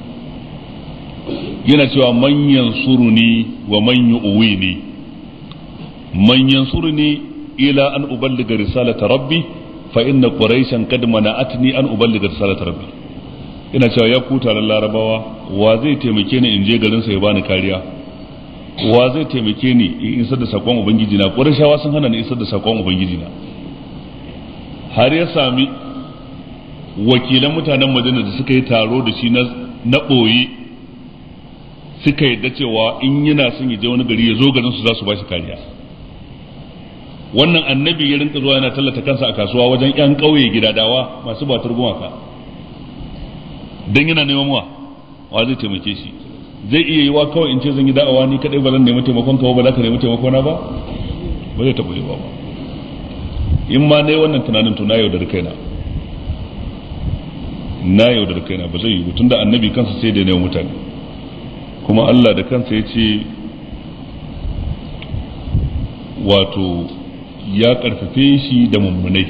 yana cewa man yansuruni wa man yu'wini man yansuruni ila an uballiga risalata rabbi fa inna quraishan qad mana'atni an uballiga risalata rabbi ina cewa ya ku taron larabawa wa zai taimake ni in je garin sa ya bani kariya wa zai taimake ni in isar da sakon ubangiji na qurayshawa sun hana ni isar da sakon ubangiji na har ya sami wakilan mutanen madina da suka yi taro da shi na ɓoye suka yadda cewa in yana son ya je wani gari ya zo garin su za su ba shi kariya wannan annabi ya rinka zuwa yana tallata kansa a kasuwa wajen yan ƙauye gidadawa masu batar gumaka dan yana neman wa wa zai taimake shi zai iya yiwa kawai in ce zan yi da'awa ni kadai ba zan nemi taimakon ka ba za ka nemi taimakon na ba ba zai taɓa yiwa ba in ma nayi wannan tunanin to na yaudar kaina na yaudar kaina ba zai yi tun da annabi kansa sai da ne mutane kuma Allah da kansa ya ce wato ya karfafe shi da mummunai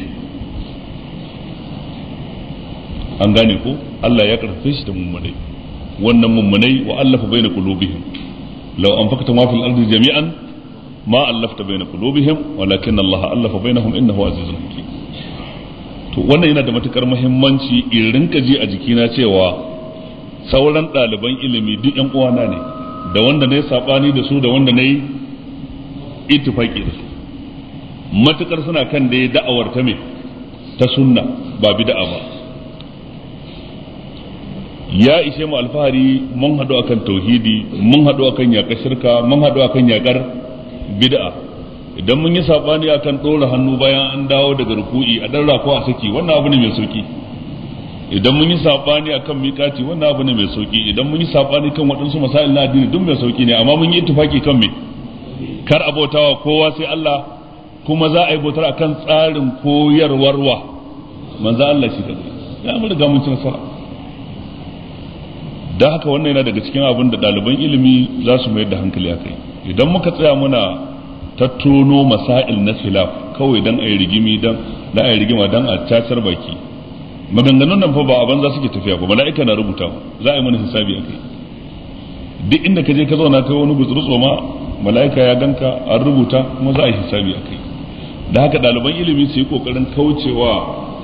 an gane ko Allah ya karfafe shi da mummunai wannan mummunai wa allafa baina qulubihim law anfaqta ma fil ardi jami'an ma allafta baina qulubihim walakin Allah allafa bainahum innahu azizun hakim to wannan yana da matukar muhimmanci in rinka ji a jikina cewa sauran ɗaliban ilimi duk yan uwana ne da wanda na yi saɓani da su da wanda na yi ittifaki da su matukar suna kan da da'awar ta me ta sunna ba bid'a ba ya ishe mu alfahari mun haɗu akan tauhidi mun haɗu akan yaƙar shirka mun haɗu akan yaƙar bid'a idan mun yi saɓani akan ɗora hannu bayan an dawo daga ruku'i a ɗan ko a saki wannan abu ne mai sauki idan mun yi saɓani akan miƙati wannan abu ne mai sauki idan mun yi saɓani kan waɗansu masail na addini duk mai sauki ne amma mun yi ittifaki kan me kar abotawa kowa sai Allah kuma za a yi bautar akan tsarin koyarwarwa manzo Allah shi kadai ya mun riga mun ci nasara da haka wannan yana daga cikin abin da ɗaliban ilimi za su mayar da hankali a kai idan muka tsaya muna tattono masail na khilaf kawai dan a yi rigimi dan dan a yi rigima dan a cacar baki maganganun nan fa ba a banza suke tafiya ba mala'ika na rubuta za a yi mana hisabi a kai duk inda ka je ka zauna kai wani gutsuru ma mala'ika ya ganka an rubuta kuma za a yi hisabi a kai da haka ɗaliban ilimi su yi ƙoƙarin kaucewa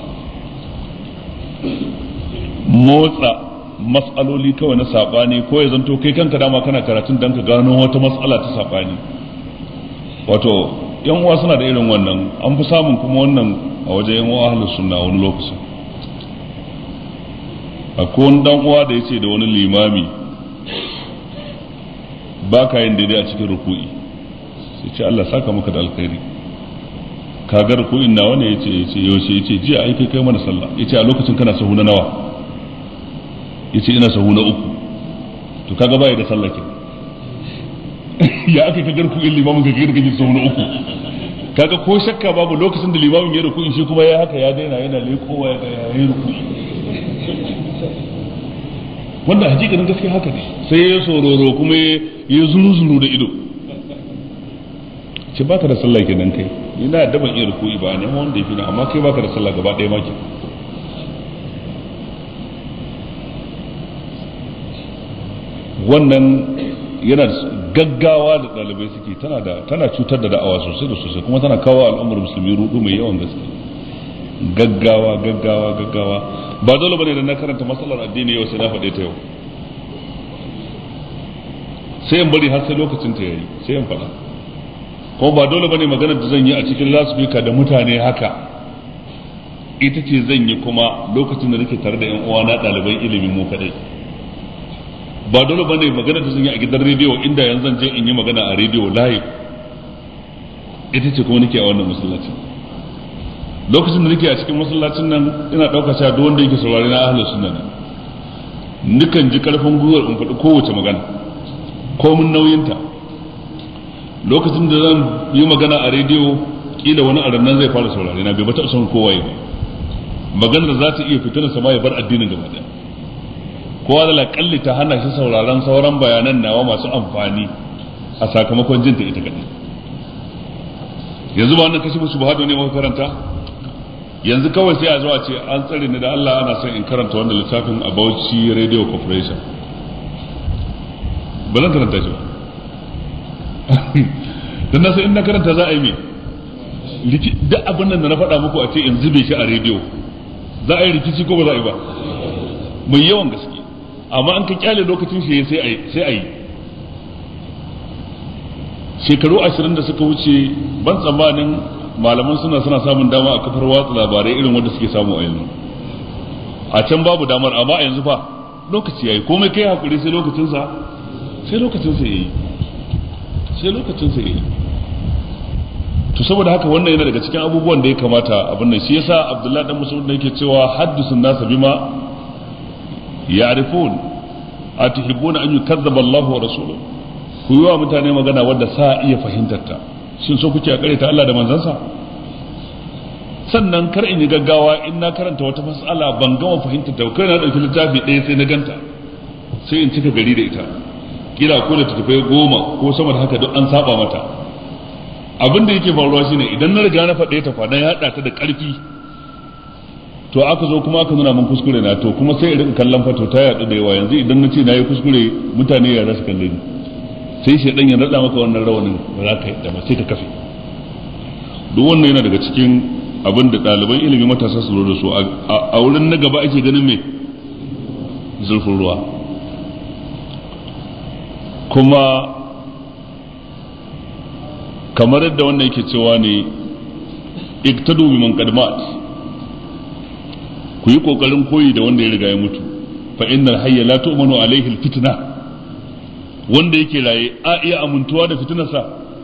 motsa matsaloli kawai na saɓani ko ya zanto kai kanka dama kana karatun don ka gano wata matsala ta saɓani wato yan uwa suna da irin wannan an fi samun kuma wannan a wajen yan uwa ahlus sunna wani lokaci akwai wani dan uwa da yace da wani limami ba ka yin daidai a cikin ruku'i sai ce Allah saka maka da alkhairi ka ga ruku'in nawa ne yace yace yaushe yace jiya ai kai kai mana sallah yace a lokacin kana sahu na nawa yace ina sahu na uku to kaga bai da sallah ke ya aka ka garku in limamin ka girka ji sahu na uku kaga ko shakka babu lokacin da limamin ya ruku shi kuma ya haka ya daina yana lekowa ya ga ya yi ruku wanda hakikanin gaskiya haka ne sai ya sororo kuma ya zuru zuru da ido ce baka da sallah kenan kai ina da ban iya ruku'i ba ne wanda yafi na amma kai baka da sallah gaba ɗaya maki wannan yana gaggawa da ɗalibai suke tana da tana cutar da da'awa sosai da sosai kuma tana kawo al'ummar musulmi rudu mai yawan gaske gaggawa gaggawa gaggawa ba dole bane da na karanta matsalar addini yau sai na faɗe ta yau sai in bari har sai lokacin ta yayi sai in faɗa kuma ba dole bane magana da zan yi a cikin lasfika da mutane haka ita ce zan yi kuma lokacin da nake tare da yan uwana ɗaliban ilimin mu kadai ba dole bane magana da zan yi a gidan rediyo inda yanzu zan je in yi magana a rediyo live ita ce kuma nake a wannan masallacin lokacin da nake a cikin masallacin nan ina ɗauka cewa duk wanda yake saurari na ahlus sunna ne nukan ji karfin gwiwar in faɗi kowace magana komin nauyinta lokacin da zan yi magana a rediyo kila wani a nan zai fara saurari na bai bata son kowa ba maganar za ta iya fitar sama ya bar addinin gaba ɗaya kowa da laƙalli ta hana shi sauraron sauran bayanan nawa masu amfani a sakamakon jinta ita kaɗai yanzu ba wannan kashi musu ba ne muka karanta yanzu kawai sai a zuwa ce an tsare ni da Allah ana son in karanta wannan littafin a Bauchi Radio Corporation ba zan karanta shi ba dan na san in na karanta za a yi me duk abin nan da na faɗa muku a ce in zube shi a rediyo za a yi rikici ko ba za a yi ba mai yawan gaske amma an ka kyale lokacin shi sai a yi sai a yi shekaru ashirin da suka wuce ban tsammanin malaman suna suna samun dama a kafar watsa labarai irin wanda suke samu a yanzu a can babu damar amma a yanzu fa lokaci yayi komai kai hakuri sai lokacin sa sai lokacin sa yayi sai lokacin sa yayi to saboda haka wannan yana daga cikin abubuwan da ya kamata abin nan shi yasa Abdullahi dan Mas'ud da yake cewa haddisun nasa bima ya'rifun atuhibbuna an yukazzaba Allah wa rasuluhu ku yi wa mutane magana wadda sa iya fahimtar ta shin so kuke a kare ta Allah da manzansa sannan kar in yi gaggawa in na karanta wata mas'ala ban gama fahimtar ta kai na dauki littafi ɗaya sai na ganta sai in cika gari da ita kila ko da tattafai goma ko sama da haka duk an saba mata abin da yake faruwa shine idan na riga na faɗe ta kwana ya haɗa ta da ƙarfi to aka zo kuma aka nuna min kuskure na to kuma sai in rika kallon fato ta yaɗu da yawa yanzu idan na ce na yi kuskure mutane ya za su kalle ni sai shi dan ya rada maka wannan rawanin ba za ka yadda ba sai ka kafe duk wannan yana daga cikin abin da ɗaliban ilimi matasa su da su a wurin na gaba ake ganin me zurfin ruwa kuma kamar yadda wannan yake cewa ne iktadu bi man qadmat ku yi kokarin koyi da wanda ya riga ya mutu fa innal hayya la tu'manu alaihi alfitna wanda yake raye a iya amintuwa da fitinarsa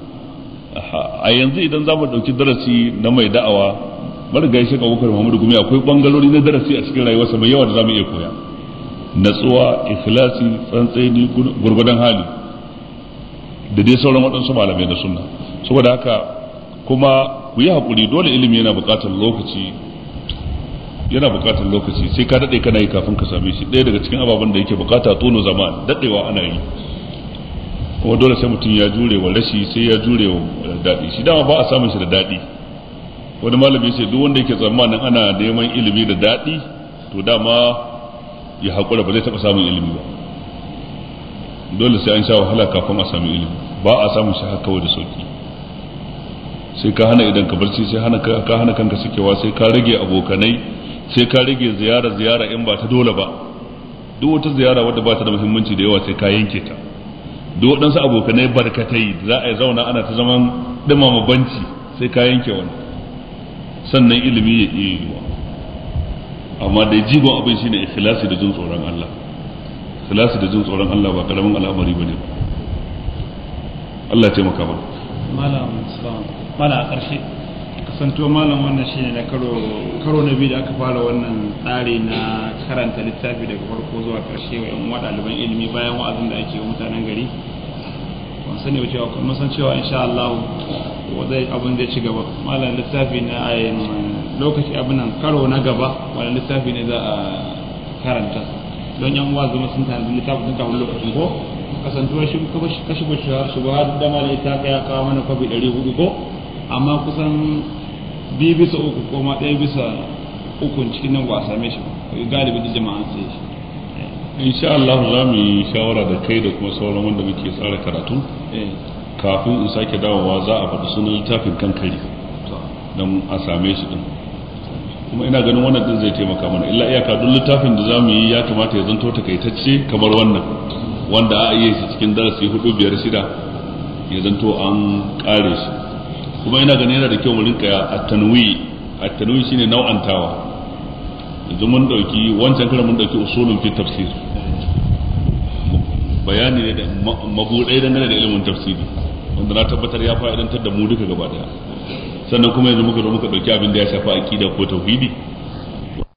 a yanzu idan za mu ɗauki darasi na mai da'awa marigayi shi abubakar muhammadu gumi akwai bangalori na darasi a cikin rayuwarsa mai yawa da za mu iya koya natsuwa ikhlasi tsantseni gurgudan hali da dai sauran waɗansu malamai na sunna saboda haka kuma ku yi haƙuri dole ilimi yana buƙatar lokaci yana buƙatar lokaci sai ka daɗe kana yi kafin ka same shi ɗaya daga cikin ababen da yake buƙata tono zaman daɗewa ana yi kuma dole sai mutum ya jure wa rashi sai ya jure wa daɗi shi dama ba a samun shi da daɗi wani malami ce duk wanda yake tsammanin ana neman ilimi da daɗi to dama ya haƙura ba zai taɓa samun ilimi ba dole sai an sha wahala kafin a sami ilimi ba a samun shi haka kawai da sauki sai ka hana idan ka barci sai hana ka hana kanka sakewa sai ka rage abokanai sai ka rage ziyara ziyara in ba ta dole ba duk wata ziyara wadda ba ta da muhimmanci da yawa sai ka yanke ta duk waɗansu abokanai barkatai za a yi zauna ana ta zaman ɗumama banci sai ka yanke wani sannan ilimi ya iya yiwa amma dai jigon abin shine ikhlasi da jin tsoron Allah ikhlasi da jin tsoron Allah ba karamin al'amari bane ba Allah ya taimaka mana malam malam a ƙarshe kasanto malam wannan shine na karo karo na biyu da aka fara wannan tsari na karanta littafi daga farko zuwa ƙarshe wa yan ɗaliban ilimi bayan wa'azin da ake wa mutanen gari ban sani ba cewa kuma san cewa insha Allah zai abin zai ci gaba malam littafi na ayin lokaci abin nan karo na gaba wani littafi ne za a karanta don yan uwa zama sun tanadi littafi sun kafin lokacin ko kasantuwar shi kashi bashar shi ba da mala ita ka ya kawo mana kwabi ɗari hudu ko amma kusan biyu bisa uku ko ma ɗaya bisa uku cikin nan ba a same shi galibi da jama'a sai shi insha Allah za mu yi shawara da kai da kuma sauran wanda muke tsara karatu kafin in sake dawowa za a faɗi sunan littafin kankari don a same shi din kuma ina ganin wannan din zai taimaka mana illa iyaka duk littafin da za mu yi ya kamata ya zanto takaitacce kamar wannan wanda a iya shi cikin darasi hudu biyar shida ya zanto an kare shi kuma ina ganin yana da kyau mu rinka at-tanwi at-tanwi shine nau'antawa yanzu mun dauki wancan karan mun dauki usulun fi tafsir bayani ne da mabudai dangane da ilimin tafsiri wanda na tabbatar ya fa'idantar da mu duka gaba daya sannan kuma yanzu muka zo muka dauki abin da ya shafi aqida ko tauhidi